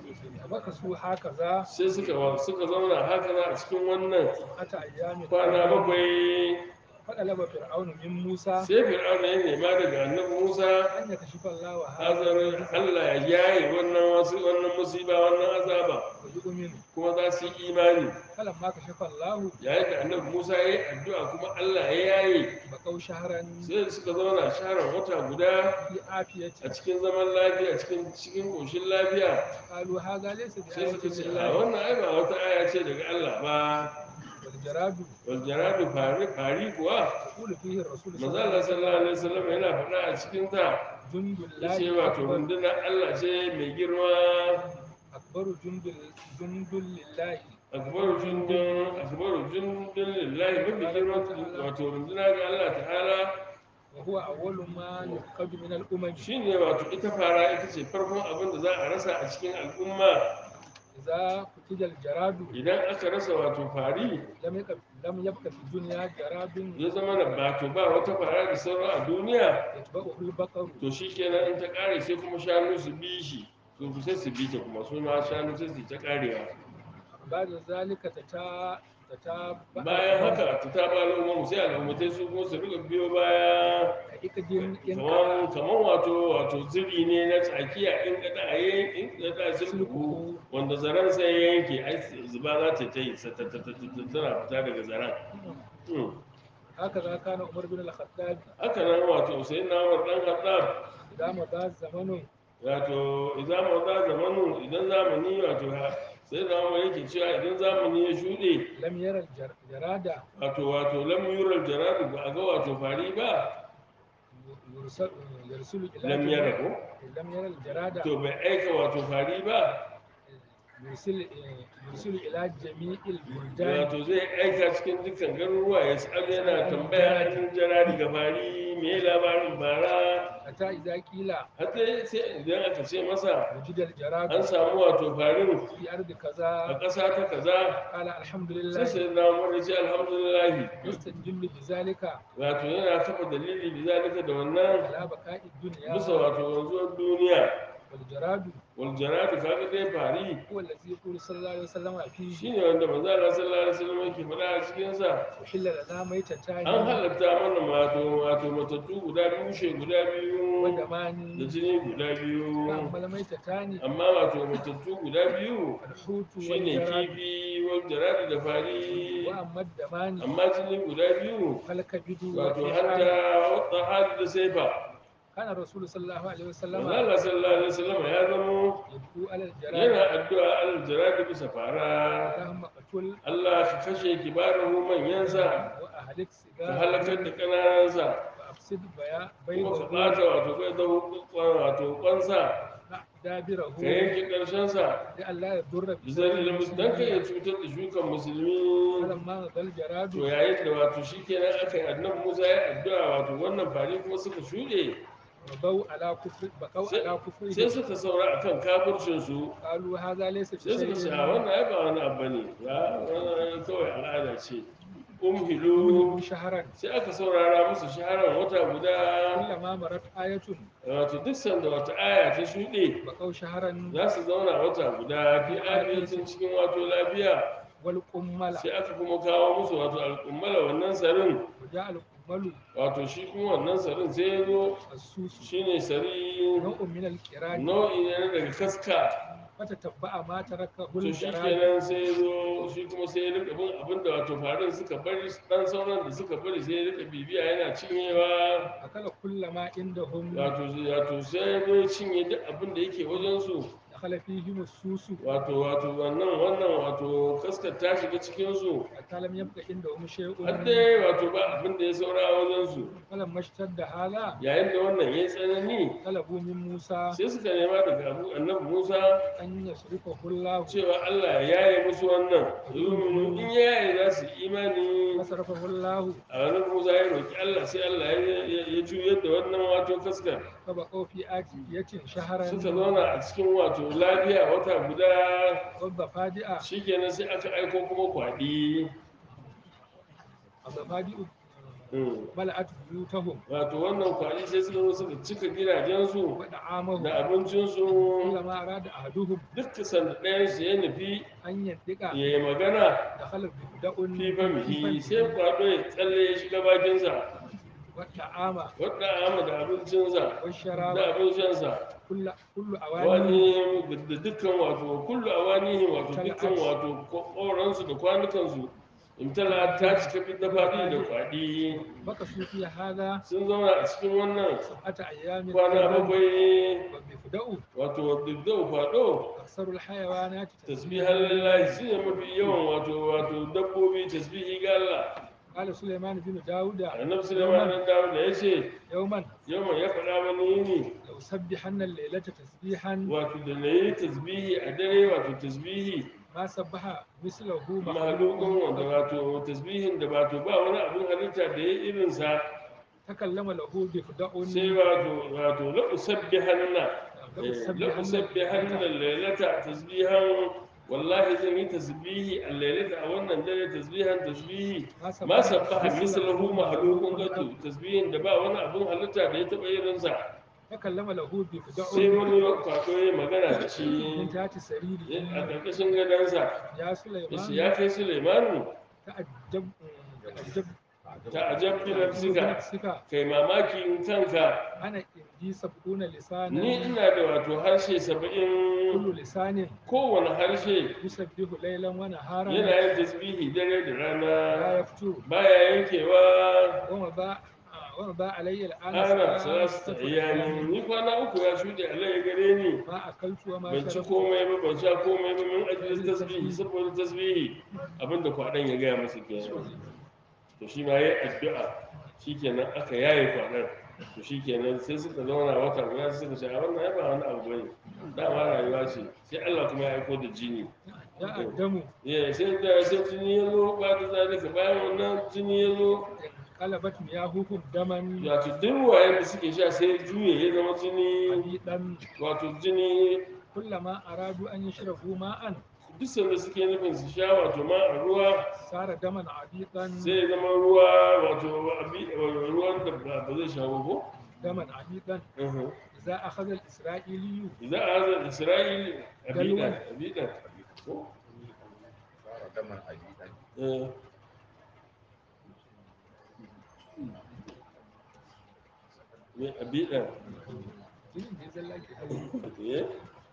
ومكثوا هكذا sai suka wa- suka zauna haka za a cikin wannan أتى أيام kwana bakwai فطلب فرعون من موسى sai fir'auna ya nema daga annabi musa أن يكشف الله hazarin هذا allah ya yaye wannan wasu wannan musiba wannan azaba ويؤمن kuma za su yi imani فلما كشف الله yayin da annabi musa ya yi addu'a kuma allah ya yaye بقوا شهرا sai suka zauna sharan wata guda في عافية a cikin zaman lafiya cikin cikin koshin lafiya قالوا هذا ليس sai بآية suka ce a لله wannan ai ba wata aya ce daga Allah ba والجراد wal jaradu fari fari kuwa يقول فيه الرسول صلى manzo الله Allah عليه sallallahu وسلم alaihi wasallam yana faɗa a cikin ta جند yace الله wato أكبر rundunar Allah ce mai girma أكبر جند جند لله akbaru jundun akbaru jundun lillahi mafi girma wato runduna ga Allah ta'ala وهو أول ما يفقد من الأمم shine wato ita fara ita ce farkon abin da za a rasa a cikin al'umma إذا قتل الجراد idan aka rasa wato fari لم يبق لم يبق في الدنيا جراد ya zama na bato ba wata fara da saura a duniya يتبعه البقر to shi kenan in ta kare sai kuma shanu su bi shi to sai su bi ta kuma su ma shanu sai su ta karewa بعد ذلك تتا تتابع bayan haka ta ta ba al'umma sai al'ummatai su kuma su rika biyo baya كإكد إن kamar kamar wato wato ziri ne na tsakiya in kada a yi in kada sulhu wanda zaren sai ya yanke ai zuba za ta ta yi sa- ta- ta- ta- ta- tana fita daga zaren Hmm. هكذا كان عمر بن الخطاب haka nan wato sai na wa dan haddab إذا مضى الزمن wato idan maza zamanu idan zamani wato ha- sai da umar yake cewa idan zamani ya shuɗe lam yara jar- jarada wato wato lam yural jaradu ba a ga wato fari ba yursal- yursulu ila lam jami- yara ko lam yara jarada to bai aika wato fari ba yursil eh, yursilu ila jami'il buldan wato zai aika cikin dukkan garuruwa ya sa'al yana tambaya cikin jaradi ga fari me labarin bara hatta idza qila har dai sai idan aka ce masa wujida jaradu an samu wato farin fi ardi a kaza ƙasa ta kaza qala sai alhamdulillah sai na umar ya ce alhamdulillahi yastajillu bizalika wato yana kafa dalili da zalika da wannan ala baqa'i dunya bisa wato wanzuwar duniya wal jaradu wal jaradu kaga dai fari huwa allazi yaqulu sallallahu alaihi wasallam fihi shine wanda manzo Allah sallallahu alaihi wasallam yake faɗa a cikin sa uhilla lana maitatani an halatta mana wato wato matattu guda biyu mushe guda wa biyu da damani jini guda fa biyu amma maitatani amma wato matattu guda biyu alhutu wal shine jaradu kifi wal jaradu da fari wa amma damani amma jini guda biyu fal kabidu wa wato ihsan hanta wata hali da saifa kana rasul sallallahu alaihi wasallam manzo Allah sallallahu alaihi wasallam ya zamo yadu ala al yana jaradu addu'a al jaradu bisa fara allahumma qatul Allah ka kashe kibarahu manyansa wa ahlik ka sigara halakar da ƙananansa wa afsid baya kuma ka baydahu ɓata wato kai da wato kwansa dabirahu ka yanke ƙarshensa da Allah ya durra bi bizari da musu don ka iya cutar da shukan musulmi falamma dal to jaradu yayin da wato shi kenan aka yi annabi musa ya addu'a wato wannan fari kuma suka shuɗe wa bau ala kufri bakau Sai- ala kufri sai suka saura akan kafircinsu qalu hadha laysa bi sai suka ce a shay'in wannan ai ba wani abu ne ya wannan kawai al'ada ce umhilu umhilu shahran sai aka saurara musu shaharar wata guda kullama marat ayatun wato duk sanda wata aya ta shuɗe bakau shahran za su zauna wata guda fi afiyatin cikin wato lafiya wal qummala sai aka kuma kawo musu wato alƙummala wannan sarin wa ja al qummalu wato shi kuma wannan sarin sai ya zo as-susu shine sari nau'un min al qirani nau'i ne na daga kaska fata tabba'a ma taraka to hul shi jarad kenan sai ya zo shi kuma sai ya rika bin abin da wato farin suka bari dan sauran da suka bari sai ya rika bibiya yana cinyewa akala kullama indahum wato wato sai ya zo ya cinye duk abin da yake wajen su dakhala fihim as-susu wato wato wannan wannan wato kaskar ta shiga cikin su hatta lam yabqa indahum shay'un har dai wato ba abin da ya saura a wajen su falam mashtadda hala yayin da wannan ya tsanani talabu min Musa sai suka nema daga abu annabi Musa an yasrifahu Allah cewa Allah ya yaye musu wannan yuminu in ya yaye za su yi imani fasarafahu Allah a annabi Musa ya roki Allah sai Allah ya- ya ya juyar da wannan wato kaskar fa baqaw fi atiyatin shahran suka zauna a cikin wato lafiya wata guda wa fadi'a shikenan sai aka aiko kuma kwaɗi abafadi'u Mm. mala'at buyutahum wato wannan kwaɗi sai suka zo suka cika gidajensu wa da'amahum da abincinsu kullama arada ahaduhum duk sanda ɗayansu ya nufi an yandika ya yi magana dakhala bid'un fi famihi sai kwaɗo ya tsalle ya shiga bakinsa wa ta'ama wadda ama da abincinsa wa da sharaba abincinsa kullu kullu awani wani da dukkan wato kullu awanihi wato dukkan wato koransu da kwanukansu imtala ta cika fit da faɗi da kwaɗi baka sufi hada sun zauna a cikin wannan sab'ata ayyamin kwana bakwai wa bifda'u wato dubdau faɗo aksarul hayawanati tasbihan lillahi shi ne mafi yawan wato wato dabbobi tasbihi ga Allah qala sulaiman bin dauda annabi sulaiman dan dawo da yace yawman yawan ya faɗa wani yini law sabbihanna al-laylata tasbihan wato da nayi tasbihi a dare wato tasbihi ma sabbaha mislahu mahalukun wanda wato tasbihin da wato ba wani abin halitta da ya irinsa takallama lahu bifda'un sai wato wato la usabbihanna la la usabbihanna usabbihanna laylata tasbihan wallahi zan yi tasbihi a laylata a wannan dare tasbihan tasbihi ma sabbaha mislahu mahalukun gadu tasbihin da ba wani abin halitta da ya taba irinsa takallama lahu sai bifda'un wani kwato ya magana da shi min tati sariri a ƙarƙashin gadonsa ya ya ce sulaiman ya kai Suleimanu ta'ajjab ta'ajjab ta ajab bi nafsika sika kai mamakin kanka ana indi sab'una lisanan ni ina da wato harshe kullu saba'in lisanin kowane harshe yusabbihu laylan wa naharan yana yin tasbihi dare da la rana yaftu baya yankewa wa ma ba ومضى علي الآن ana ثلاثة salasta أيام ayyamin ni kwana uku ya shuɗe Allah ya gare ni ما أكلت وما ban ci شربت komai ba ban sha komai ba min ajiyar tasbihi saboda tasbihi abinda kwaɗan ya gaya masa kenan to shi ma yayi addu'a shikenan aka yaye kwaɗan to shikenan sai suka zauna wata guda sai suka ce a wannan ya ba wani abu bane dama rayuwa ce sai Allah kuma ya aiko da jini جاء الدم ya sai da sai jini ya zo ba da zalika bayan wannan jini ya zo قلبت مياههم دما wato duk ruwayen da suke sha sai juye ya zama jini حديدا wato jini كلما أرادوا أن يشربوا ماء duk sanda suke nufin su sha wato ma a ruwa صار دما عبيطا sai ya zama ruwa wato abi- ruwan da ba ba zai shawo ko دما عبيطا إذا أخذ الإسرائيلي idan a hazar isra'il abidan Galwan. abidan ko daman abidan Eh. me abidan jinin da ya zalla ke kauri eh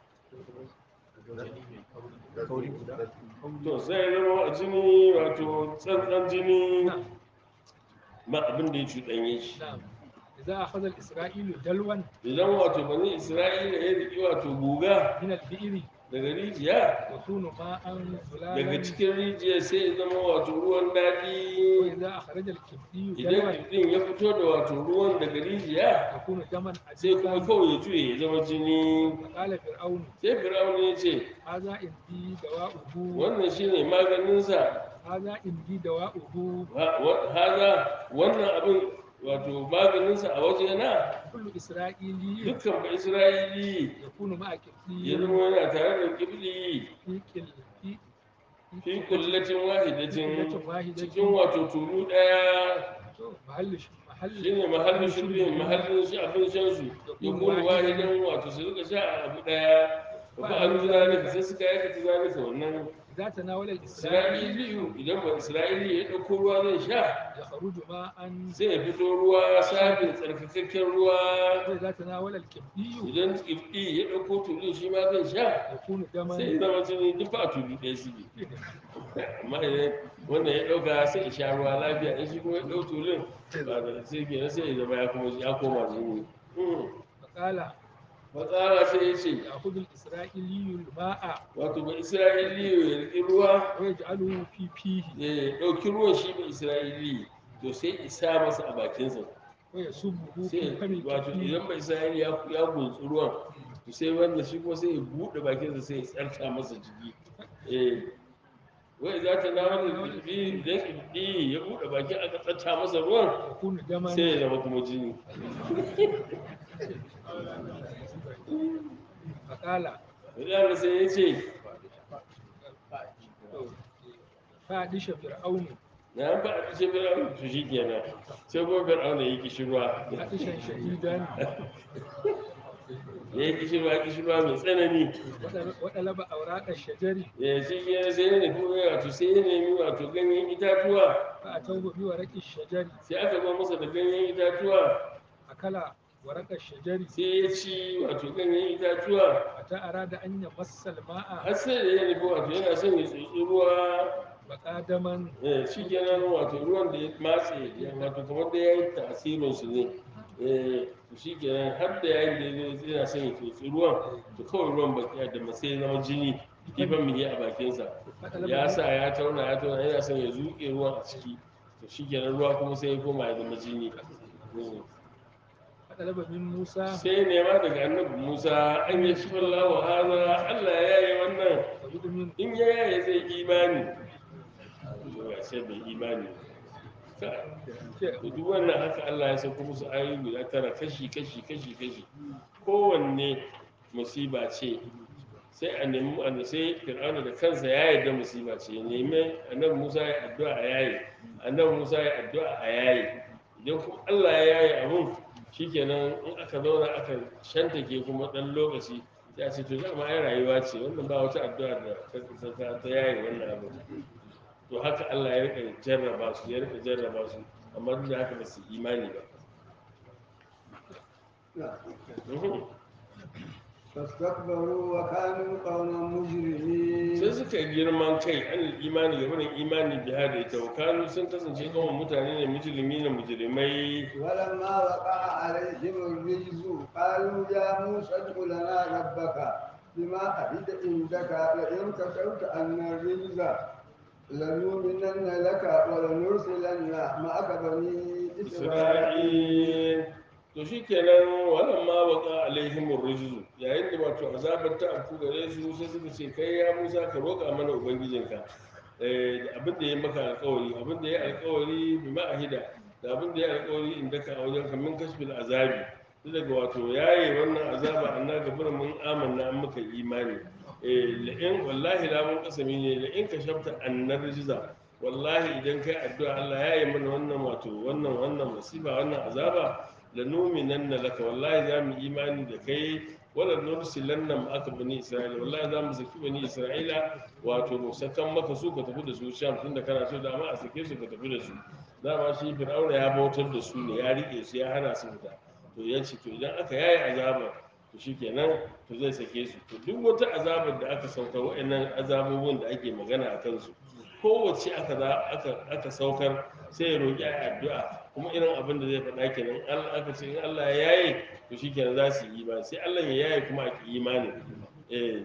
kauri guda to sai ya zama a jini wato tsantsan jini نعم ma abin da ya cuɗanye shi نعم إذا أخذ الإسرائيل دلوا idan wato bani isra'ila ya riƙi wato guga من البئر daga rijiya يكون ماء daga زلالا cikin rijiya sai ya zama wato ruwan daɗi وإذا أخرج الكبدي idan دلوا ɗin ya fito da wato ruwan daga rijiya يكون دما sai kuma عجيبا kawai ya juye ya zama jini فقال فرعون sai fir'aun ya ce هذا عندي دواؤه wannan shine maganinsa هذا عندي دواؤه Ha- wa- haza wannan abin wato maganinsa a wajena كل إسرائيلي dukkan ba isra'ili يكون مع ya كبدي zama yana tare da kibli في كل في fi kullatin wahidatin kullatin wahidatin. cikin wato tulu ɗaya to mahallin shi mahallin shine mahallin shurbin mahallin shi abin shan su ya kuma wahidan wato su rika sha a abu ɗaya ba a nuna zalika sai suka aikata zalika wannan إذا تناول الإسرائيلي isra'iliyu idan ba isra'ili ya ɗauko ruwa zai sha يخرج ماء sai ya fito ruwa sabin tsarkakakken ruwa وإذا تناول الكبدي idan kifɗi ya ɗauko tulu shi ma zai sha يكون دما sai ya zama jini duk ba tulu ɗaya su amma idan wannan ya ɗauka sai ya sha ruwa lafiya in shi kuma ya ɗau tulun ba da sai kenan sai ya zama ya kuma ya koma jini فقال matsala sai ya ce يأخذ الإسرائيلي الماء wato ba isra'iliyu ya riƙi ruwa ويجعله في فيه ya ɗauki ruwan shi ba isra'ili to sai isa masa a bakinsa ويصبه sai في فم wato الكبدي idan ba isra'ili ya ya gunsu ruwan to sai wanda shi kuma sai ya buɗe bakinsa sai ya tsarta masa jiki eh wai za ta na wani kirfi idan kirfi ya buɗe baki aka tsarta masa ruwan يكون دما sai ya zama kuma jini فقال Wadanda sai ya ce فادش فرعون na an faɗa ce fir'aun to shi kenan sai kuma fir'aun ya yi kishirwa فادشا شديدا ya yi kishirwa kishirwa mai tsanani وطلب أوراق الشجر ya shi kenan sai ya nufi wato sai ya nemi wato ganyen itatuwa فأتوه بورق الشجر sai aka zo masa da ganyen itatuwa أكل ورق الشجر sai ya ci wato ganyen itatuwa حتى أراد أن يمس الماء har sai da ya nufi wato yana son ya tsotsi ruwa بقى دما eh, shi kenan wato ruwan da ya matse ya wato kamar da ya yi tasirin su ne eh, to shi kenan har da yayin da ya zo yana son ya tsotsi ruwan to kawai ruwan baki da masai ya zama jini kifan mihi a bakinsa ya sa ya tauna ya tauna yana son ya zuƙe ruwan a ciki to shi kenan ruwa kuma sai ya koma ya zama jini Mm. فطلب من موسى sai nema daga annabi musa an yi shi wa haza allah ya yaye wannan ويؤمن in ya yaye zai imani to ya sai bai imani Ka- to duk wannan haka allah ya sauko musu ayoyi guda tara kashi kashi kashi kashi kowanne musiba ce sai a nemi wanda sai fir'auna da kansa ya yarda musiba ce ya nemi annabi musa ya addu'a a yaye annabi musa ya addu'a a yaye idan kuma allah ya yaye abun shikenan in aka zauna aka shantake kuma dan lokaci sai a ce to dama ai rayuwa ce wannan ba wata addu'a da ta- ta ta yaye wannan abu to haka allah ya rika jarraba su ya rika jarraba su amma duk da haka ba su imani ba Mhm. فاستكبروا وكانوا قوما مجرمين sai suka yi girman kai an imani ga barin imani biha da ita wakanu sun kasance kawai mutane ne mujrimi na mujrimai ولما وقع عليهم الرجز قالوا يا موسى ادع لنا ربك بما عهد عندك لئن كشفت عنا الرجز لنؤمنن لك ولنرسلن معك بني إسرائيل isra'il to shikenan wannan ma waka alaihim rijzu yayin da wato azabar ta afku gare su sai suka ce kai ya Musa ka roƙa mana ubangijinka eh abin da ya maka alƙawari abin da ya alƙawari bi ma'ahida da abin da ya alƙawari inda ka a wajen kamin kashfil azabi duk daga wato yayi wannan azaba anna gabar mun amanna an muka imani eh la'in wallahi la mun kasami ne la'in ka shafta annar rijza wallahi idan kai addu'a Allah ya yi mana wannan wato wannan wannan musiba wannan azaba la numinanna laka wallahi za mu imani da kai wala nursilanna ma'aka bani isra'ila wallahi za mu saki bani isra'ila wato mu sakan maka su ka tafi da su sham tunda kana so dama a sake su ka tafi da su dama shi fir'auna ya bautar da su ne ya rike su ya hana su fita to ya ce to idan aka yaye azabar to shikenan to zai sake su to duk wata azabar da aka saukar wa'annan azabobin da ake magana a kansu kowace aka za aka aka saukar sai ya roƙi a addu'a kuma irin abin da zai faɗa kenan Allah aka ce in Allah ya yaye to shikenan za su yi imani sai Allah ya yaye kuma a ki imani eh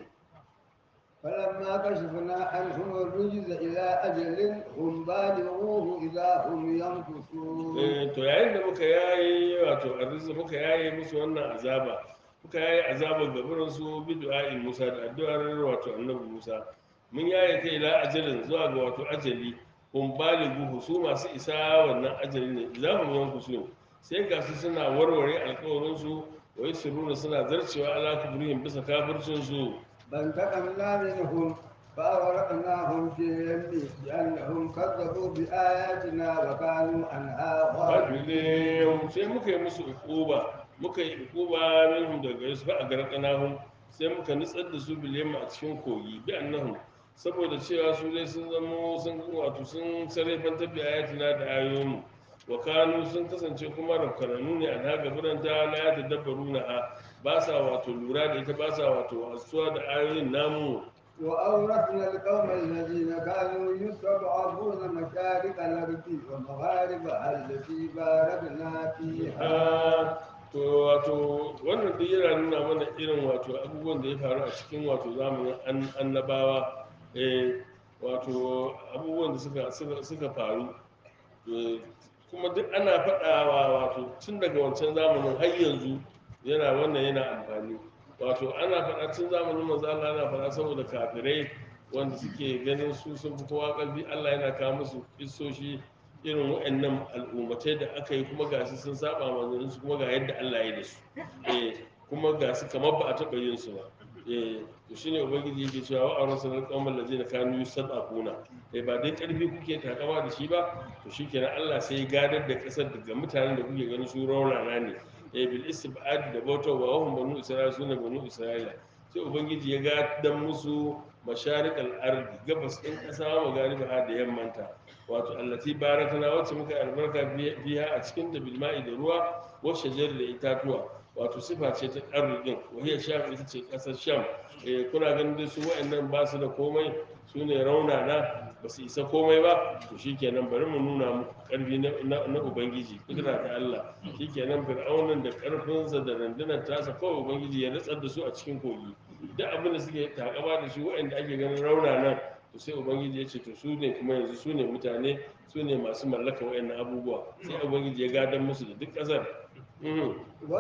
فلما كشفنا عنهم الرجز إلى أجل هم بالغوه إذا هم ينكثون Eh, to yayin da muka yaye wato arzikin muka yaye musu wannan azaba muka yaye azabar gaburin su bi du'a'in Musa da addu'ar wato annabi Musa mun yaye kai ila ajalin zuwa ga wato ajali kun balighu su masu isa wannan ajali ne za mu yanku su sai ga su suna warware alƙawarin su wa yusiruna suna zarcewa ala kubrihim bisa kafircin su فانتقمنا منهم فأغرقناهم في اليم بأنهم كذبوا بآياتنا وكانوا عنها غافلين fadilin sai muka yi musu ukuba muka yi ukuba minhum daga gare su fa a garkanahum sai muka nutsar da su bilyamma a cikin kogi bi annahum saboda cewa su dai sun zamo sun wato sun sarrafantar da ayatina da ayoyinmu wa kanu sun kasance kuma rafkananu ne a naga biranta la ya tadabbaru na ha ba sa wato lura da ita ba sa wato asuwa da ayoyin namu وأورثنا القوم الذين كانوا يستضعفون مشارق الأرض ومغاربها التي باركنا فيها Ah, to wato wannan duk yana nuna mana irin wato abubuwan da ya faru a cikin wato zamanin an- annabawa eh, wato abubuwan da suka, suka, suka faru Eh, kuma duk ana faɗawa wato tun daga wancan zamanin har yanzu yana wannan yana amfani wato ana faɗa tun zamanin manzo Allah ana faɗa saboda kafirai wanda suke ganin su sun fi kowa ƙarfi Allah yana kawo musu kissoshi irin waɗannan al'ummatai da aka yi kuma ga su sun saba manzannin su kuma ga yadda Allah ya yi da su eh kuma ga su kamar ba a taɓa yin su ba eh to shine ubangiji yake cewa wa arsalna qauman ladina kanu yusadaquna eh ba dai karfi kuke takama da shi ba to shikenan Allah sai ya gadar da kasar daga mutanen da kuke ganin su raunana ne eh bil istibad da bautar wa hum banu isra'ila sune banu isra'ila sai ubangiji ya gadar musu masharikal ardi gabas din kasa magariba ha da yammanta wato allati barakana wacce muka yi albarka biya a cikin da bilma'i da ruwa wa shajar da itatuwa wato sifa ce ta arzikin wahiyar sham ita ce kasar sham eh kuna ganin dai su wa'annan ba su da komai su ne raunana ba su isa komai ba to shikenan bari mu nuna muku karfi na, na, na ubangiji kudura ta Allah shikenan fir'aunan da karfinsa da rundunar tasa kawai ubangiji ya nutsar da su a cikin kogi duk abin da suke takama da shi wa'anda ake ganin raunana to sai ubangiji ya ce to su ne kuma yanzu su ne mutane su ne masu mallaka wa'annan abubuwa sai ubangiji ya gadon musu da duk ƙasar Mhm.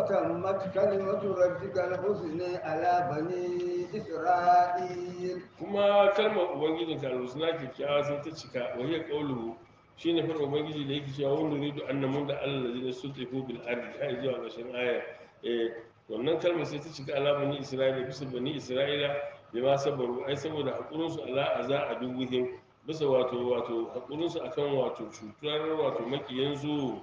وتمت كلمة ربك الحسنى على بني إسرائيل kuma kalmar ubangijin ka alhusna kyakkyawa sai ta cika wa hiya qawluhu shine fa ubangiji da yake cewa wani ridu annamun da Allah ladina sutifu bil ardi har zuwa ƙarshen aya eh wannan kalmar sai ta cika ala bani isra'ila bisa bani isra'ila bima sabaru ai saboda hakurin su ala aza a dubuhim bisa wato wato hakurin su akan wato cutar wato makiyan su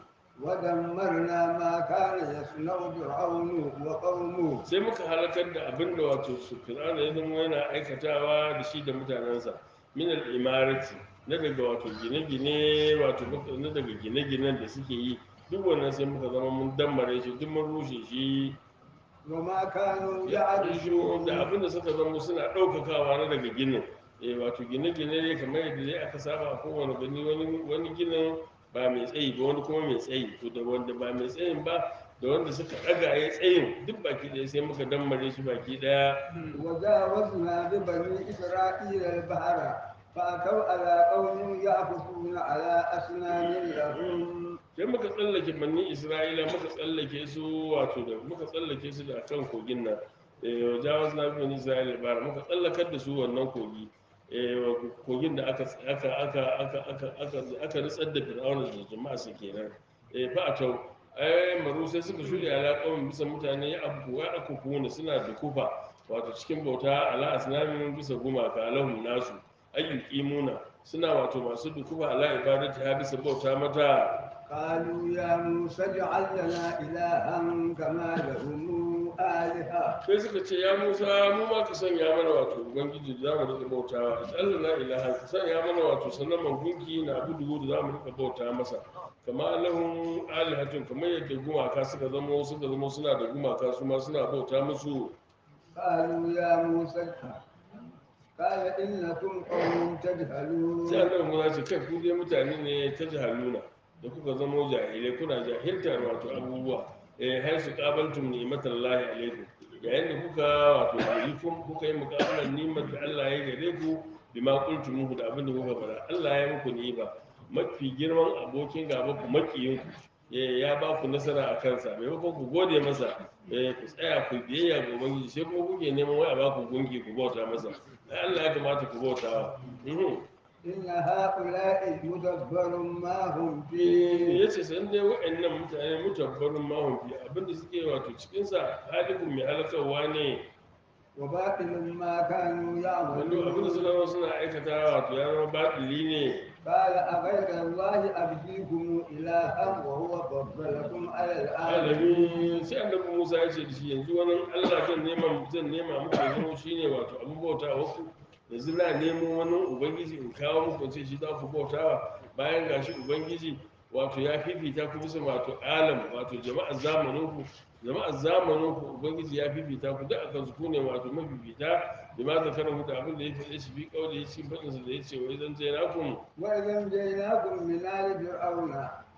ودمرنا ما كان يصنع فرعون وقومه sai muka halakar da abin da wato su fir'auna ya zama yana aikatawa da shi da mutanensa min al-imarati na daga wato gine-gine wato muka- na daga gine-ginen da suke yi duk wannan sai muka zama mun dammare shi duk mun rushe shi وما كانوا ya يعرشون da abin da suka zama suna ɗaukakawa na daga ginin eh wato gine-gine ne kamar yadda dai aka saba a kowane gani wani wani ginin ba mai tsayi ba wani kuma mai tsayi to da wanda ba mai tsayin ba da wanda suka ɗaga ya tsayin duk baki ɗaya sai muka dammare shi baki ɗaya وجاوزنا ببني إسرائيل البحر فأتوا على قوم يعكفون على أصنام لهم sai muka tsallake manni isra'ila muka tsallake su wato da muka tsallake su da kan kogin nan eh jawaz na bin isra'ila bara muka tsallakar da su wannan kogi eh kogin da aka aka aka aka aka aka aka ritsar da fir'auna da jama'a su kenan eh fa atau ai maru sai suka shirya alaƙawin bisa mutane ya abu wa aka kuna suna da kufa wato cikin bauta ala asnamin bisa gumaka lahum nasu ayyuqimuna suna wato masu dukufa ala ibadati ha bisa bauta mata قالوا يا موسى اجعل لنا إلها كما لهم آلهة sai suka ce ya musa mu ma ka sanya mana wato ubangiji da za mu rika bautawa allah na ilaha ka sanya mana wato sannan gunki na abu dubu da za mu rika bauta masa kama lahun alihatun kamar yadda gumaka suka zama suka zama suna da gumaka su ma suna bauta musu قالوا يا موسى قال إنكم قوم sai تجهلون annabi musa ce kai ku dai mutane ne ta jahaluna da kuka zama jahilai kuna jahiltar wato abubuwa eh har su qabaltum ni'matallahi alaikum yayin da kuka wato yi kun kuka yi muqabalan ni'mat da Allah ya gare ku bima qultum muhu da abin da kuka faɗa Allah ya muku ni'ima mafi girman abokin gaba ku makiyin ku eh, ya ba ku nasara a kansa maimakon ku gode masa eh, ku tsaya ku biyayya ga ubangiji sai kuma kuke neman wai a ba ku gungi ku bauta masa ai Allah ya kamata ku bautawa mhm إن هؤلاء مدبر ما هم فيه ya ce san dai wa'annan mutane mutabbarin mahaifi abinda suke wato cikinsa halibin mai halakarwa ne وباطل ما كانوا wanda abinda suka يعملون zama suna aikata wato ya zama baɗili ne قال أغير الله أبديكم إلها وهو فضلكم على العالمين alami sai annabi musa ya ce da shi yanzu wani allah zan nema zan nema muku ya zama shine wato abin bauta waku yanzu na nemo wani ubangiji in kawo muku ce shi za ku bautawa bayan gashi ubangiji wato ya fifita ku bisa wato alam wato jama'ar zamaninku jama'ar zamaninku ubangiji ya fifita ku duk akan su ku ne wato mafifita da ma zakarar ku da abin da ya faɗe shi bi kauli ya ci faɗinsa da ya ce wai zan je nakum وإذا نجيناكم من آل فرعون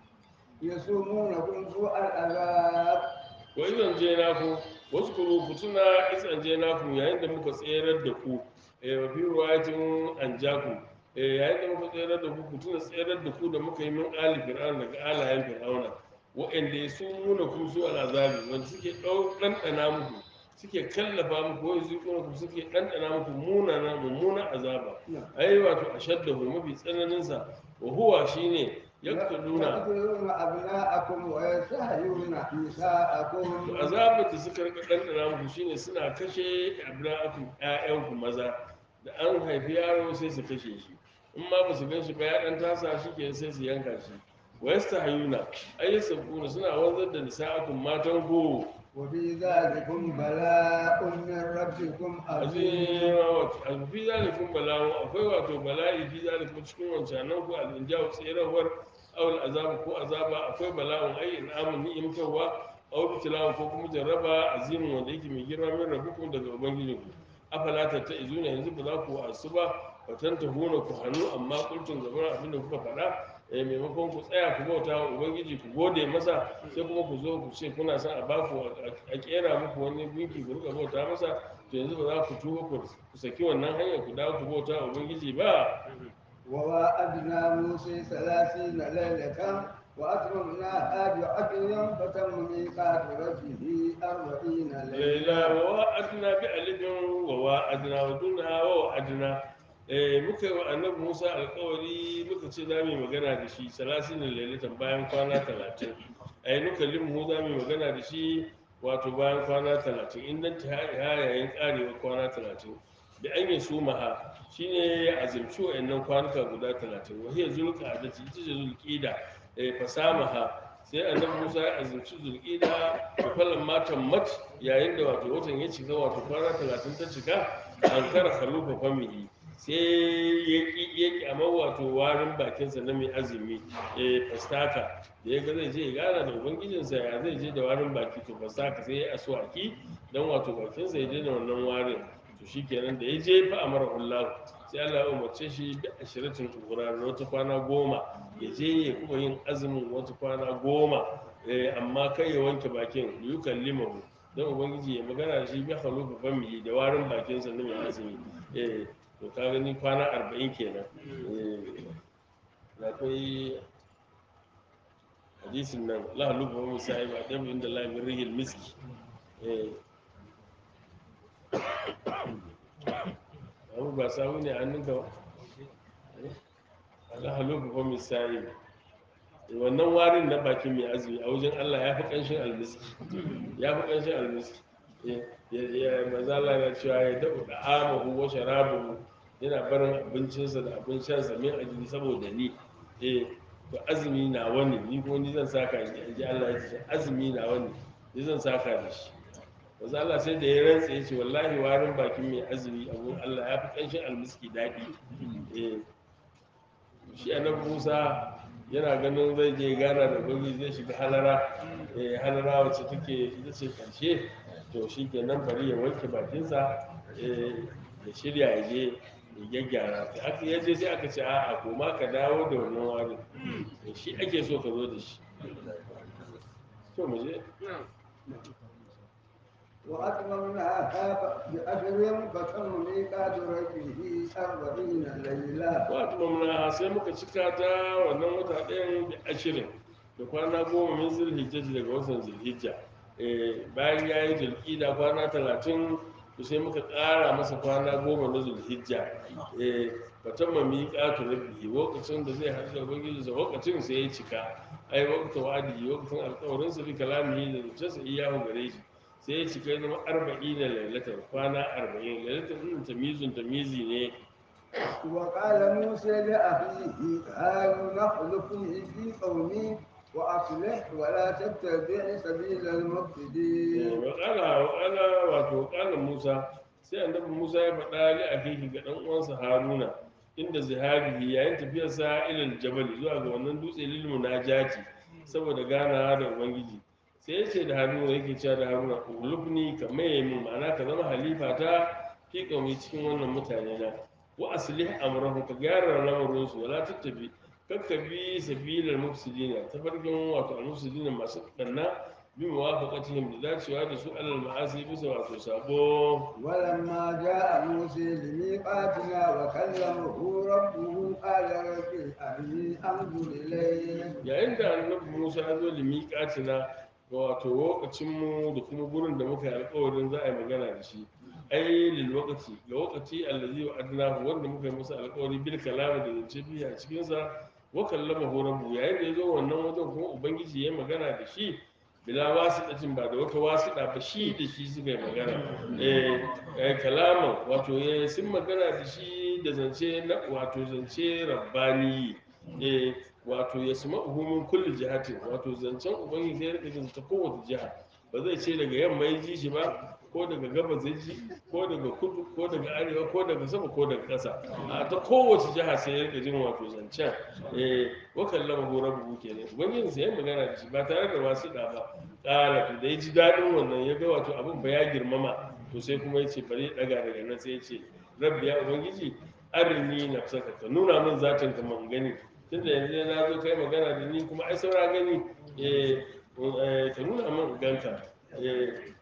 يسومونكم سوء العذاب wa idan je naku wasu kuru ku tuna isan je naku yayin da muka tserar da ku eh wa fi ruwayatin an jaku eh yayin da muka tserar da ku ku tuna tserar da ku da muka yi min ali fir'aun daga alayen fir'auna wa'anda ya su muna ku su al'azabi wanda suke ɗau ɗanɗana muku suke kallafa muku wai su kuma ku suke ɗanɗana muku munana mummunan azaba ai wato ashaddahu mafi tsananinsa wa huwa shine yaktuluna يقتلون أبناءكم ويستحيون نساءكم to azabar da suka rika ɗanɗana muku shine suna kashe abna'akum ƴaƴanku maza da an haifi yaro sai su kashe shi in ma ba su gan shi ba ya ɗan tasa shi ke sai su yanka shi wa yastahayuna ay yasabuna suna wanzar da nisa'akum matan ku وفي ذلكم بلاء من ربكم عظيم azima fi zalikum bala'u akwai wato bala'i fi zalikum cikin wancanan ku al-inja'u tsirawar awal azaba ko azaba akwai bala'un ai in'amun ni'imtarwa aw bitilawa ko kuma jarraba azimin wanda yake mai girma min rabbukum daga ubangijinku afala tatta'izuna yanzu ba za ku wasu ba fatan ta huna ku hannu amma kultun gaban abinda kuka faɗa eh maimakon ku tsaya ku bauta wa ubangiji ku gode masa sai kuma ku zo ku ce kuna son a baku a kera muku wani gunki ku rika bauta masa to yanzu ba za ku tuba ku saki wannan hanyar ku dawo ku bauta wa ubangiji ba وواعدنا موسى ثلاثين ليلة وأتممناها بعشر فتم ميقات ربه أربعين laila ليلة wa wa'adna bi alifin wa wa'adna wa dunha wa wa'adna eh muka yi wa annabi Musa alƙawari muka ce za mu yi magana da shi salasin lailatan bayan kwana talatin ai nuka limu za mu yi magana da shi wato bayan kwana talatin in nan ta yayin karewa kwana talatin da an yi su maha shine ya azumci wa'annan kwanuka guda talatin wa hiya zulqa da ita ce zulqida eh fasamaha sai annabi Musa ya azumci zulqida da fallan matan mat yayin da wato watan ya cika wato kwana talatin ta cika an kara khalufa famihi sai ya ki ya ki amma wato warin bakinsa na mai azumi eh fastaka da ya ga zai je ya gana da ubangijinsa ya zai je da warin baki to fastaka sai ya aswaki dan wato bakinsa ya daina wannan warin to shikenan da ya je fa amara hullahu sai Allah ya umarce shi bi ashiratin ukura da wata kwana goma ya je ya kuma yin azumin wata kwana goma eh, amma kai ya wanke bakin yukan limahu don ubangiji ya magana da shi bi halufu famihi da warin bakinsa na mai azumi eh to ka gani kwana arba'in kenan eh akwai hadisin nan la halufu famihi sai ba dan inda la min rihil miski eh abu ba samu ne a hannunka ba la halufu famihi sai wannan warin na bakin mai azumi a wajen Allah ya fi ƙanshin almiski ya fi ƙanshin almiski ya mazala na cewa ya daɓa da amahu wa sharabuhu yana barin abincinsa da abin shansa min ajili saboda ni eh to azumi na wani ni ko ni zan saka ni ji Allah ya ce azumi na wani ni zan saka da shi manzo Allah sai da ya rantsa ya ce wallahi warin bakin mai azumi a wurin Allah ya fi ƙanshin almiski daɗi eh shi annabi Musa yana ganin zai je gana da gobe zai shiga halara eh halara wacce take ita ce karshe to shi kenan bari ya wanke bakinsa eh ya shirya ya je ya gyaggyara sai aka ya je sai aka ce a'a koma ka dawo da wannan warin Eh, shi ake so ka zo da shi to mu je وأتممناها بأجر فتم ميقات ربه أربعين ليلة wato mamna sai muka cika ta wannan wata ɗayan da ashirin da kwana goma min zulhijja daga watan zulhijja Eh, bayan ya yi zulƙida kwana talatin to sai muka ƙara masa kwana goma na zulhijja Eh, batan mami ƙatu rabbi lokacin da zai haɗu da ubangiji sa lokacin sai ya cika ai wakata wa'adi lokacin alƙawarin sa bi kalamihi da zuciyarsa iyahu gare shi sai ya cika ya zama arba'in da lailatan kwana arba'in lailatan ɗin tamizun tamizi ne وقال موسى لأخيه هارون اخلفني في قومي وأصلح ولا تتبع سبيل المفسدين wakala wakala wato wakala musa sai annabi musa ya faɗa li akiki ga ɗan uwansa haruna inda zihabihi yayin tafiyarsa ilal jabal zuwa ga wannan dutse lil munajati saboda ganawa da ubangiji sai ya ce da haruna yake cewa da haruna ulubni ka maye min ma'ana ka zama halifa ta fi kaumi cikin wannan mutane na wa aslih amrahu ka gyara lamarin su wala tattabi kakkabi sabilal mufsidina tafarkin wato al-mufsidina masu danna bi muwafaqatihim da dacewa da su alal ma'asi bisa wato sabo ولما جاء موسى لميقاتنا وكلمه ربه قال رب أرني أنظر إليك yayin da annabi Musa ya zo limiqatina wato lokacin mu da kuma gurin da muka yi alƙawarin za a yi magana da shi ai lil waqti ga waqti allazi wa'adnahu wanda muka yi masa alƙawari bil kalama da zance biya a cikin sa wa kallamahu rabbu yayin da ya zo wannan wajen kuma ubangiji ya yi magana da shi bila wasiɗatin ba da wata wasiɗa ba shi da shi suka yi magana eh eh, kalaman wato ya sun magana da shi da zance na wato zance rabbani eh wato ya suma uhumin kulli jihatin wato zancen ubangiji sai ya rika jin ta kowace jiha ba zai ce daga yamma ya ji shi ba ko daga gabas ya ji ko daga kudu ko daga arewa ko daga sama ko daga ƙasa a ta kowace jiha sai ya rika jin wato zancen eh wa kallama hu rabbuhu kenan ubangiji sai ya magana da shi ba tare da wasiɗa ba ƙara to da ya ji daɗin wannan ya ga wato abin ba ya girmama to sai kuma ya ce bari ya ɗaga daga nan sai ya ce rabbi ya ubangiji arini nafsaka ka nuna min zatin ka man gani tunda yanzu na zo kai magana da ni kuma ai saura gani eh eh, ka nuna min ganka eh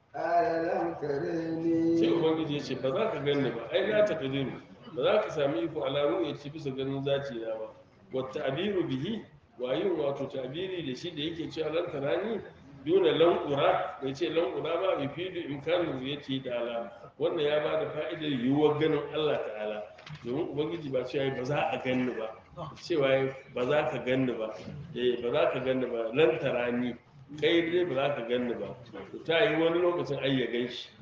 قال لم sai ترني ubangiji ya ce ba za ka ganni ba ai na ta kadiru ba za ka sami iko ala ya ci bisa ganin zaci na ba wata abiru bihi wayin wato tabiri da shi da yake cewa lan tarani duna lanqura bai ce lanqura ba yufidu imkanu yake da ala wannan ya bada fa'idar yiwuwar ganin Allah ta'ala domin ubangiji ba cewa ba za a ganni ba cewa ba za ka ganni ba eh ba za ka ganni ba lan tarani kai dai ba za ka ganni ba to ta yi wani lokacin ai ya gan shi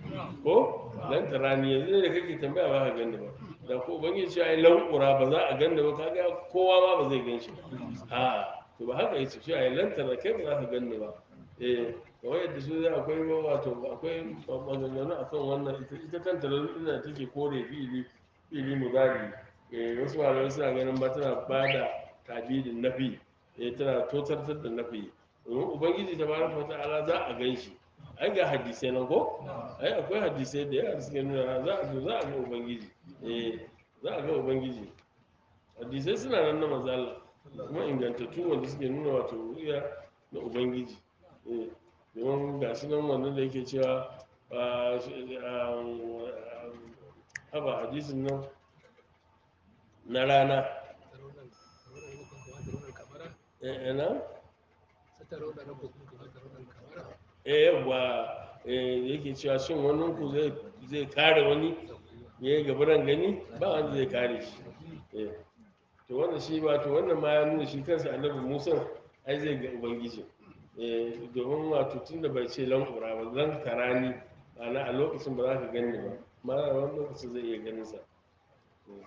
ko lan tarani yanzu ne da kake tambaya ba ka ganni ba da ko ubangiji cewa ai lanqura ba za a ganni ba kaga kowa ma ba zai gan shi ba a to ba haka yace cewa ai lan tarani kai ba za ka ganni ba eh kawai yadda su zai akwai ma wato akwai maganganu akan wannan ita ita kanta laluna da take kore fili fili mudari eh wasu malamai suna ganin ba tana ba da tabidin nafi eh tana totartar da nafi domin ubangiji ta baraka wa ta'ala za a gan shi ai ga hadisai nan ko ai akwai hadisai da yawa da suke nuna za a zo za a ga ubangiji eh za a ga ubangiji hadisai suna nan na manzo Allah kuma ingantattu wanda suke nuna wato ruya na ubangiji eh domin ga shi nan wannan da yake cewa ah, shi- ah, ah, haba hadisin nan na rana ترون ربكم كما ترون القمر eh eh, na سترون ربكم كما ترون القمر eh yawa eh yake cewa shin wani ku zai zai kare wani ya yi gabaran gani ba wanda zai kare shi eh to wannan shi ba to wannan ma ya nuna shi kansa annabi musa ai zai ga ubangiji eh domin wato tunda bai ce lan ƙura ba zan tarani ana a lokacin ba za ka gani ba ma a wani lokacin zai iya ganin sa Eh.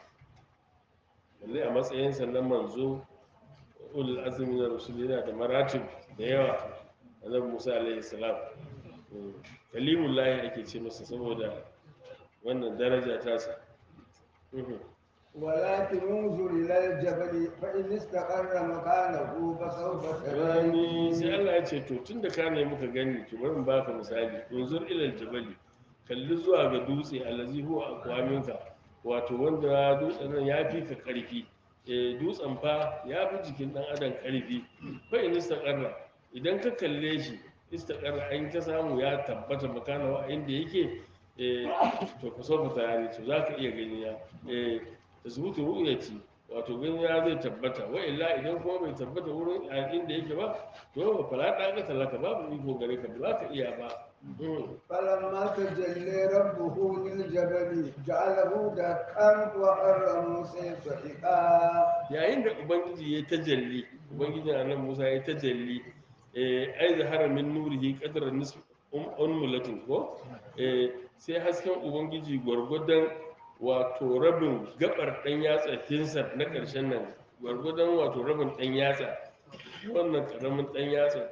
balle a matsayinsa na manzo ulul azmi na rusul yana da maratib da yawa annabi musa alaihi salam Eh, kalimullahi ake ce masa saboda wannan daraja tasa Mhm. ولكن انظر إلى الجبل فإن استقر مكانه فسوف rani sai تراني Allah ya ce to tun da ka ne muka gani to bari in baka misali unzur ilal jabali kalli zuwa ga dutse allazi huwa aqwaminka wato wanda dutsen nan ya fi ka karfi eh dutsen fa ya fi jikin dan adam karfi fa in istaqarra idan ka kalle shi istaqarra an ka samu ya tabbata makana wa inda yake eh to ka so ka tayani to zaka iya gani ya eh tasbutu ru'yati wato gani ya zai tabbata wa illa idan kuma bai tabbata wurin a inda yake ba to fala ta ga talaka babu iko gare ka ba za ka iya ba Mm. فلما تجلى ربه للجبل جعله دكا وخر موسى صعقا yayin da ubangiji ya tajalli ubangiji nan musa ya tajalli eh ai zahara min nurihi qadra nisf um unmulatin ko eh sai hasken ubangiji gwargwadon wato rabin gabar dan yatsa hinsar na karshen nan gwargwadon wato rabin dan yatsa wannan karamin dan yatsa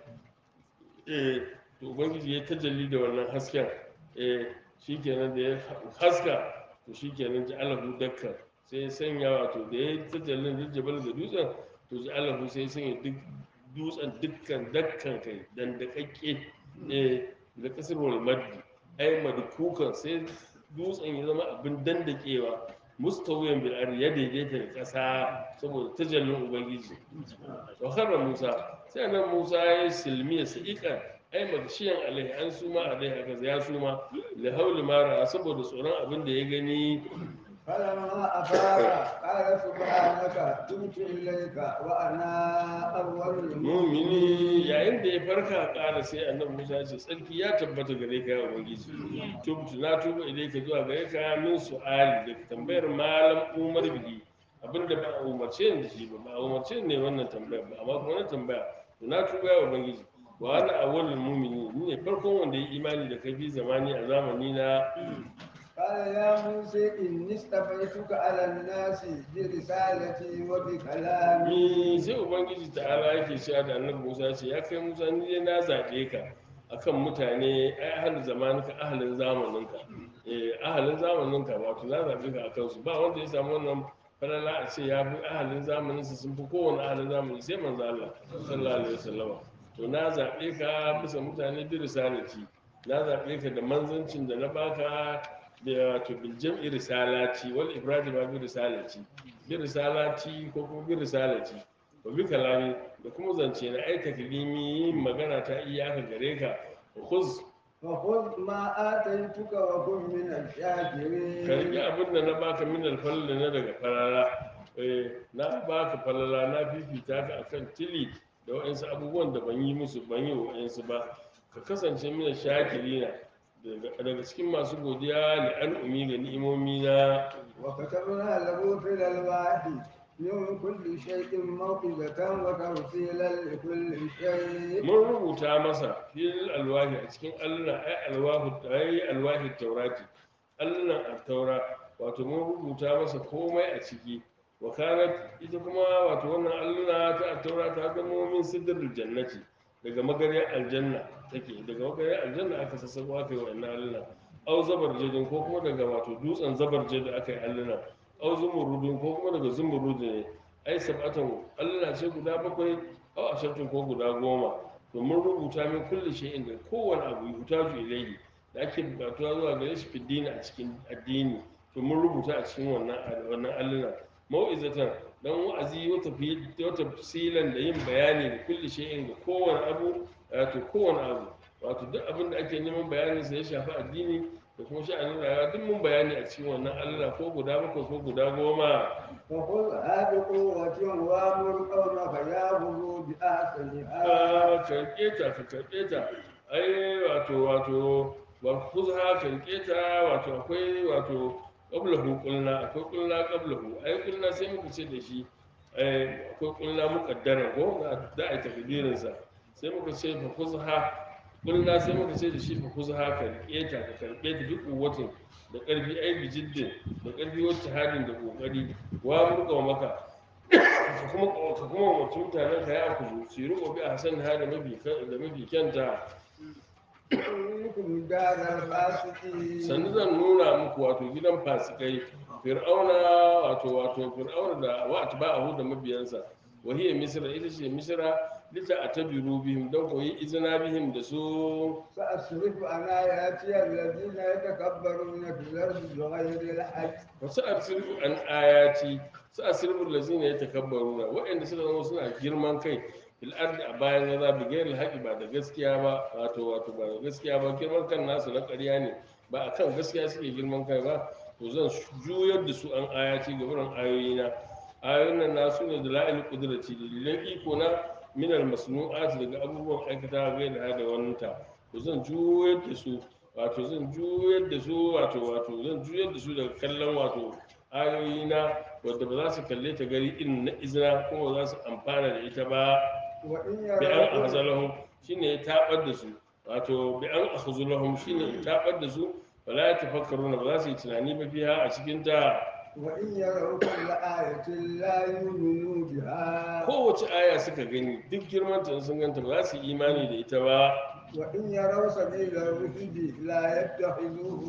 eh to ubangiji ya tajalli da wannan hasken eh shikenan da ya haska to shikenan ji alahu dakka sai ya sanya wato da ya tajallin da jabal da dutsen to ji alahu sai ya sanya duk dutsen dukkan dakkan kai dan da kakke eh da kasar wal maddi ai madkukan sai dutsen ya zama abin dandakewa mustawiyan bil ardi ya daidaita da kasa saboda tajallin ubangiji wa kharra musa sai nan musa ya silmi ya sa'iqa ai magshiyan alaihi an suma alaihi aka ya suma li hauli mara saboda tsoron abin da ya gani فلما أفاق قال سبحانك تبت إليك وأنا أول mumini yayin da ya farka ƙara sai annabi musa ya ce tsarki ya tabbata gare ka ya ubangiji tubtu na tuba idai ka zuwa gare ka min su'ali da tambayar malam umar bihi abinda ba a umarce ni da shi ba ba a umarce ni ne wannan tambayar ba amma kuma na tambaya to na tuba ya ubangiji wa ana awwalul mu'minin ni ne farkon wanda ya imani da kai fi zamani a zamani na قال يا موسى إني اصطفيتك على الناس برسالتي وبكلامي ni sai ubangiji ta'ala yake cewa da annabi musa ce ya kai musa ni dai na zaɓe ka akan mutane ai ahalin zamaninka ahalin zamaninka eh ahalin zamaninka wato na zaɓe ka akan su ba wanda ya samu wannan falala a ce ya bi ahalin zamanin su sun fi kowane ahalin zamani sai manzo Allah sallallahu alaihi wasallam to na zaɓe ka bisa mutane bi risalati na zaɓe ka da manzancin da na baka da wato bil jam'i risalati wal ifrad ma bi risalati bi risalati ko kuma bi risalati wa bi kalami da kuma zance na ai taklimi yin magana ta iyaka gare ka khuz فخذ ما آتيتك وكن من karbi الشاكرين abin da na baka min alfal da na daga falala eh na baka falala na fifita ka akan tili da wa'ansu abubuwan da ban yi musu ban yi wa'ansu ba ka kasance mina shakirina daga daga cikin masu godiya li al'umi ga ni'imomi na وكتبنا له في الألواح من كل شيء موعظة وتفصيلا لكل شيء mun rubuta masa fil alwahi a cikin alluna ai alwahu ai alwahi taurati allunan at-taura wato mun rubuta masa komai a ciki wa kanat ita kuma wato wannan alluna ta at-taura ta zama min sidrul jannati daga magariyar aljanna take daga magariyar aljanna aka sassako aka yi wannan alluna au zabarjadin ko kuma daga wato dutsen zabarjad aka yi alluna au zumurudin ko kuma daga zumurudin ne ai sab'atan alluna ce guda bakwai au ashatin ko guda goma to mun rubuta min kulli shay'in da kowane abu yutaju ilayhi da ake bukatuwa zuwa gare shi fiddini a cikin addini to mun rubuta a cikin wannan wannan alluna mau'izatan dan wa'azi wata fi wata tafsilan da yin bayani da kulli shay'in da kowane abu wato kowane abu wato duk abin da ake neman bayanin sa ya shafi addini da kuma sha'anin rayuwa duk mun bayani a cikin wannan alluna ko guda bakwai ko guda goma فخذها بقوة وامر قومك يأخذوا بأحسنها ka karɓe ta ka karɓe ta ai wato wato wa kuzha ka rike ta wato akwai wato qablahu qulna akwai qulna qablahu ai qulna sai muka ce da shi ai akwai qulna muqaddara ko da ai takdirin sa sai muka ce fa kuzha qulna sai muka ce da shi fa kuzha ka rike ta ka karɓe ta duk kuwatin da ƙarfi ai bijiddin da ƙarfi wacce hadin da kokari wa murka maka ka kuma ka kuma umarci mutanen ka ya kuzu su yi riko bi a hasan ha da mafi da mafi kyanta إنكم دار الفاسقين sannu zan nuna muku wato gidan fasikai fir'auna wato wato fir'auna da wa atba'ahu da mabiyansa wa hiya misra ita ce misra lita atabiru bihim dan koyi izina bihim da su سأصرف عن آياتي الذين يتكبرون في الأرض بغير الحق wasu asirfu an ayati su asirfu lazina ya takabbaruna waɗanda suka zama suna girman kai fil ardi a bayan gaza bi gairi haƙi ba da gaskiya ba wato wato ba da gaskiya ba girman kan nasu na ƙarya ne ba a kan gaskiya suke girman kai ba to zan juyar da su an ayati ga wurin ayoyina ayoyin nan nasu ne da la'il kudrati dalilan iko na minal masnu'at daga abubuwan aikata gai da da wanta to zan juyar da su wato zan juyar da su wato wato zan juyar da su daga kallon wato ayoyina wadda ba za su kalle ta gari irin na izina kuma ba za su amfana da ita ba وإن bi an يروا ahzalahum shine ya tabar da su wato bi an ahzalahum shine ya tabar da su wala ya tafakkaruna ba za su yi tunani ba fiha a cikin ta وإن يروا كل آية لا يؤمنوا بها kowace aya suka gani duk girman ta sun ganta ba za su yi imani da ita ba وإن يروا سبيل الرشد لا يتخذوه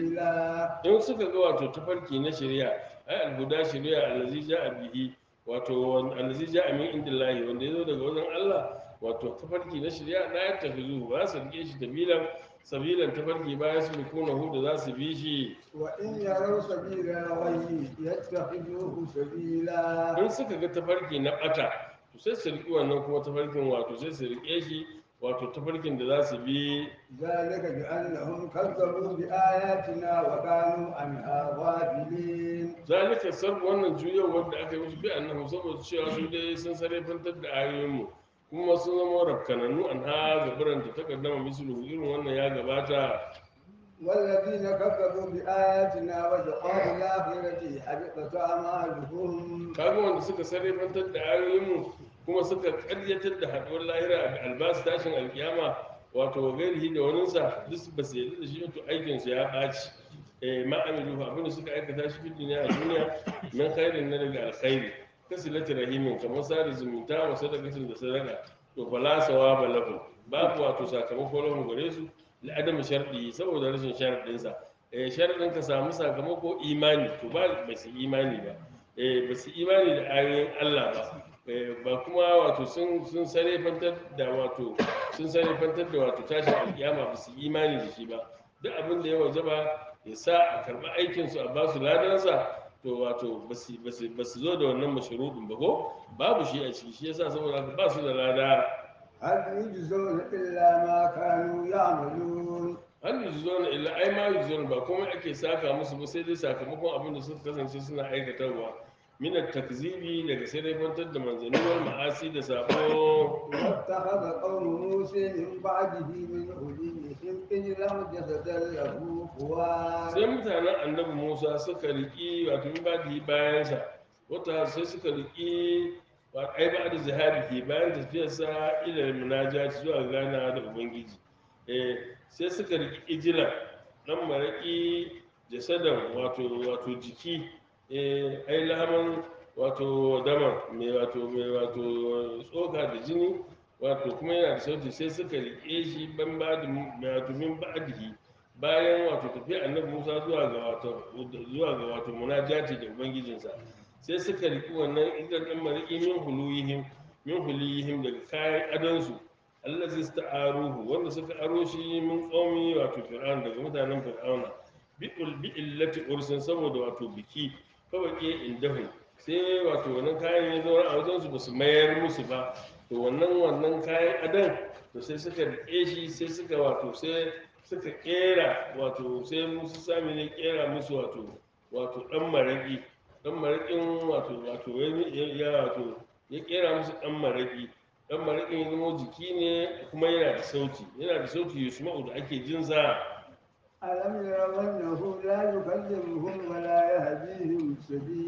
سبيلا in suka ga wato tafarki na shari'a ai alhuda shari'a allazi ja'a bihi wato wan- allazi ja'a min indillahi wanda yazo daga wajen Allah wato tafarki na shari'a la yattakhidhu ba su rike shi sabilan sabilan tafarki ba su kuna hu da za su bi shi وإن يروا سبيل الغي يتخذوه سبيلا in suka ga tafarki na bata to sai su riki wannan kuma tafarkin wato sai su rike shi wato tafarkin da za su bi ذلك بأنهم كذبوا بآياتنا وكانوا عنها غافلين zalika sab wannan juyawar da aka yi musu bi annahu saboda cewa su dai sun sarrafantar da ayoyinmu kuma sun zama rafkanannu an ha gabaran ta takaddama mislu irin wannan ya gabata والذين كذبوا بآياتنا ولقاء الآخرة حبطت أعمالهم kaga wanda suka sarrafantar da ayoyinmu kuma suka karyatar da haduwar lahira a albasu tashin alkiyama wato wa gairihi da waninsa duk ba su yarda da shi to aikinsu ya ɓaci eh ma amilu abin da suka aikata shi fi duniya a duniya min khairin na daga alkhairi kasilati rahimin kamar sada zumunta wa sadaqatin da sadaka to fala sawaba lahu babu wato sakamako lahu gare su li adam sharɗi saboda rashin sharadin sa eh sharadin ka samu sakamako imani to ba ba su imani ba eh ba su imani da ayoyin Allah ba eh ba kuma wato sun sun sarefantar da wato sun sarefantar da wato tashin alkiyama ba su imani da shi ba duk abin da ya wajaba ya sa a karɓi aikinsu a basu ladansa to wato ba su zo da wannan masharuɗin ba ko babu shi a ciki shi yasa saboda haka ba su da lada هل يجزون إلا ما كانوا يعملون hal yujzuna illa ai ma yujzuna ba komai ake saka musu ba sai dai sakamakon abin da suka kasance suna aikatarwa min takzibi daga sai dai fantar da manzanni wal ma'asi da sabo واتخذ قوم موسى من بعده من حليهم إجلا جسدا له خوار sai mutanen annabi Musa suka riki wato min badi bayansa wata sai suka riki wa ai ba da zahabi bayan tafiyarsa ila munajati zuwa gana da ubangiji eh sai suka riki ijila dan maraki jasadan wato wato jiki eh ai lahaman wato dama mai wato mai wato tsoka da jini wato kuma yana da sauti sai suka rike shi ban ba da wato min ba'dihi bayan wato tafiya annabi Musa zuwa ga wato zuwa ga wato munajati da ubangijinsa sai suka riki wannan idan dan mariki min huluyihim min huluyihim daga kayan adonsu allazi sta'aruhu wanda suka aro shi min qaumi wato fir'aun daga mutanen fir'auna bi bi illati ursin saboda wato biki kawai ke indahu sai wato wannan kayan ya zauna a wajen su basu mayar musu ba to wannan wannan kayan adan to sai suka rike shi sai suka wato sai suka kera wato sai musu sami ne kera musu wato wato dan maraki dan marakin wato wato ya ya wato ya kera musu dan maraki dan marakin ya zama jiki ne kuma yana da sauti yana da sauti yusma'u da ake jin sa ألم يروا أنه لا يكلمهم ولا يهديهم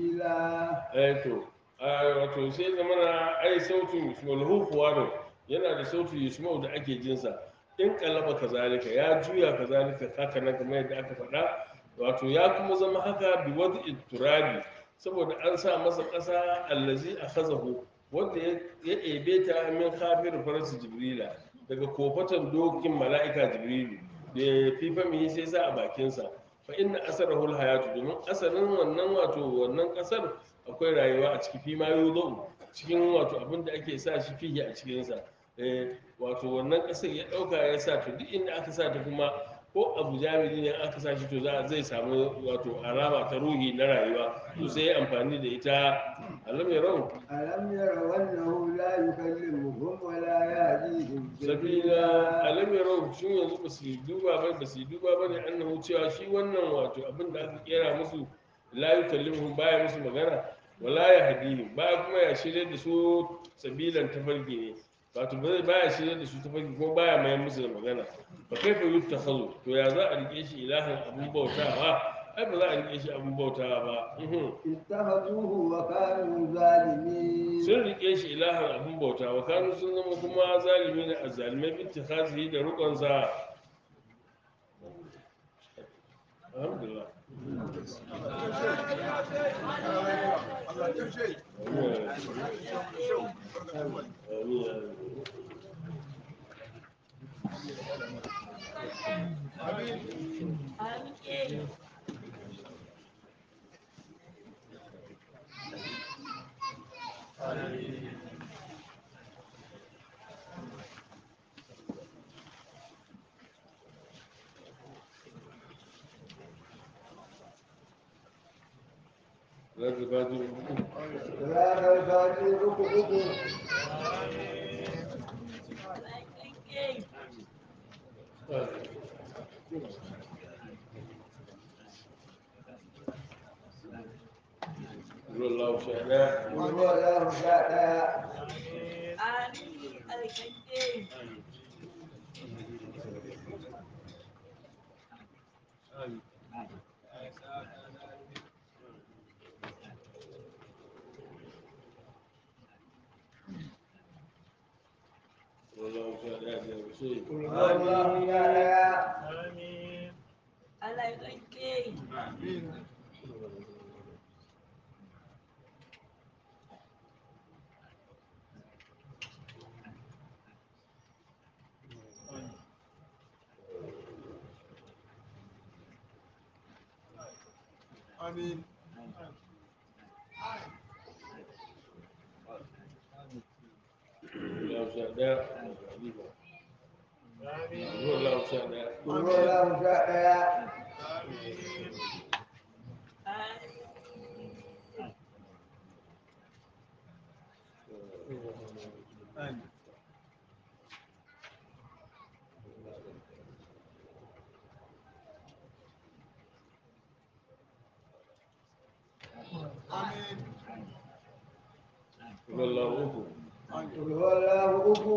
سبيلا eh to a wato sai zama na ai sautin yusma'u huwaro yana da sauti yusma'u da ake jin sa in kalaba kazalika ya juya kazalika haka nan kamar yadda aka faɗa wato ya kuma zama haka bi wadi turabi saboda an sa masa ƙasa allazi akhazahu wanda ya ya ebe ta min khafir farasi jibrila daga kofatan dokin mala'ika jibrilu da ya fifa mihi sai sa a bakinsa fa inna asarahu alhayatu domin asalin wannan wato wannan kasar akwai rayuwa a ciki fi ma yuzu cikin wato abin da ake sa shi fihi a cikinsa eh wato wannan kasar ya dauka ya sa to duk inda aka sa ta kuma ko abu jami'i ne aka sa shi to za zai samu wato alama ta ruhi na rayuwa to sai ya amfani da ita alam ya rau ألم يروا أنه لا يكلمهم ولا يهديهم sabila alam ya rau shin yanzu ba su duba ba ba su duba ba ne annahu cewa shi wannan wato abin da aka kera musu la yukallimuhum baya musu magana wala ya hadihim baya kuma ya shirye da su sabilan tafarki ne wato ba zai baya shirye da su tafarki kuma baya mai musu da magana fa kaifa yuttakhadhu to ya za a rike shi ilahan abun bautawa ai ba za a rike shi abun bautawa ba uhum. اتخذوه وكانوا ظالمين sun rike shi ilahan abin bauta wa kanu sun zama kuma zalimi ne a zalimai binti khasihi da rukunsa alhamdulillah za ka ba ji صراط الفاتحة ركعكم ruwan lawo sha ɗaya قل هو الله شاء ruwan lawo sha ɗaya da yaushe قل هو الله شاء ruwan lawo sha ɗaya ruwan lawo sha ɗaya قل هو الله شاء ruwan lawo uku قل هو الله أكو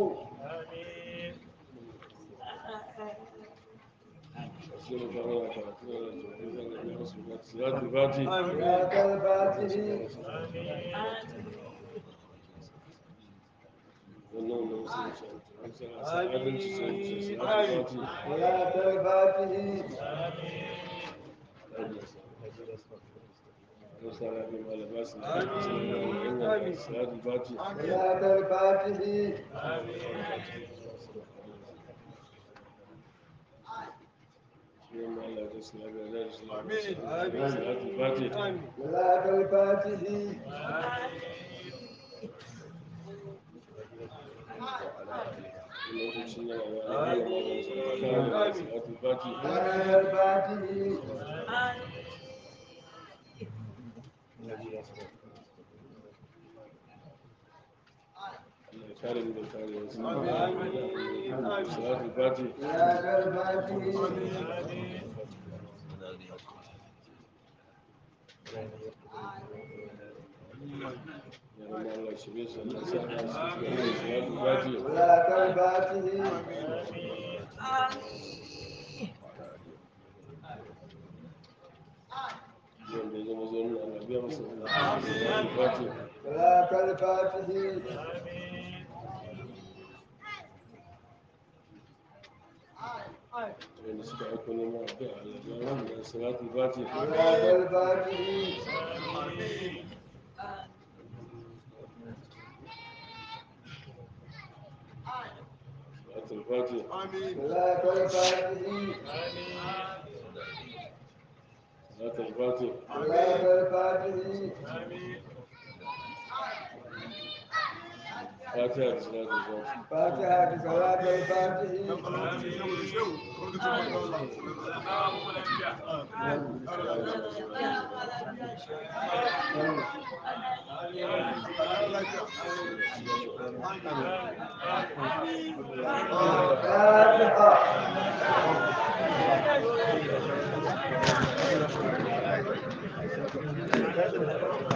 sai mu kama da karatu da salatul fati صراط الفاتحة wannan wannan musulunci adalci sai salatul fati صراط الفاتحة salatul fati صراط الفاتحة salatul fati صراط الفاتحة lokacin yana da alaƙa maganin sa kare da salatul fati على الفاتح Allah ya kare mu da kare wasu salatul fati على الفاتح ya rama Allah shirye su Allah sa ka su ga salatul fati على الفاتح wanda ya zama zo nuna Allah biya masa salatul fati على الفاتح wanda suka aiko neman addu'a Allah biya wanda salatul fati على الفاتح salatul fati على الفاتح salatul fati على الفاتح fatiha da salatul fati فاتحة صلاة الفاتح فاتحة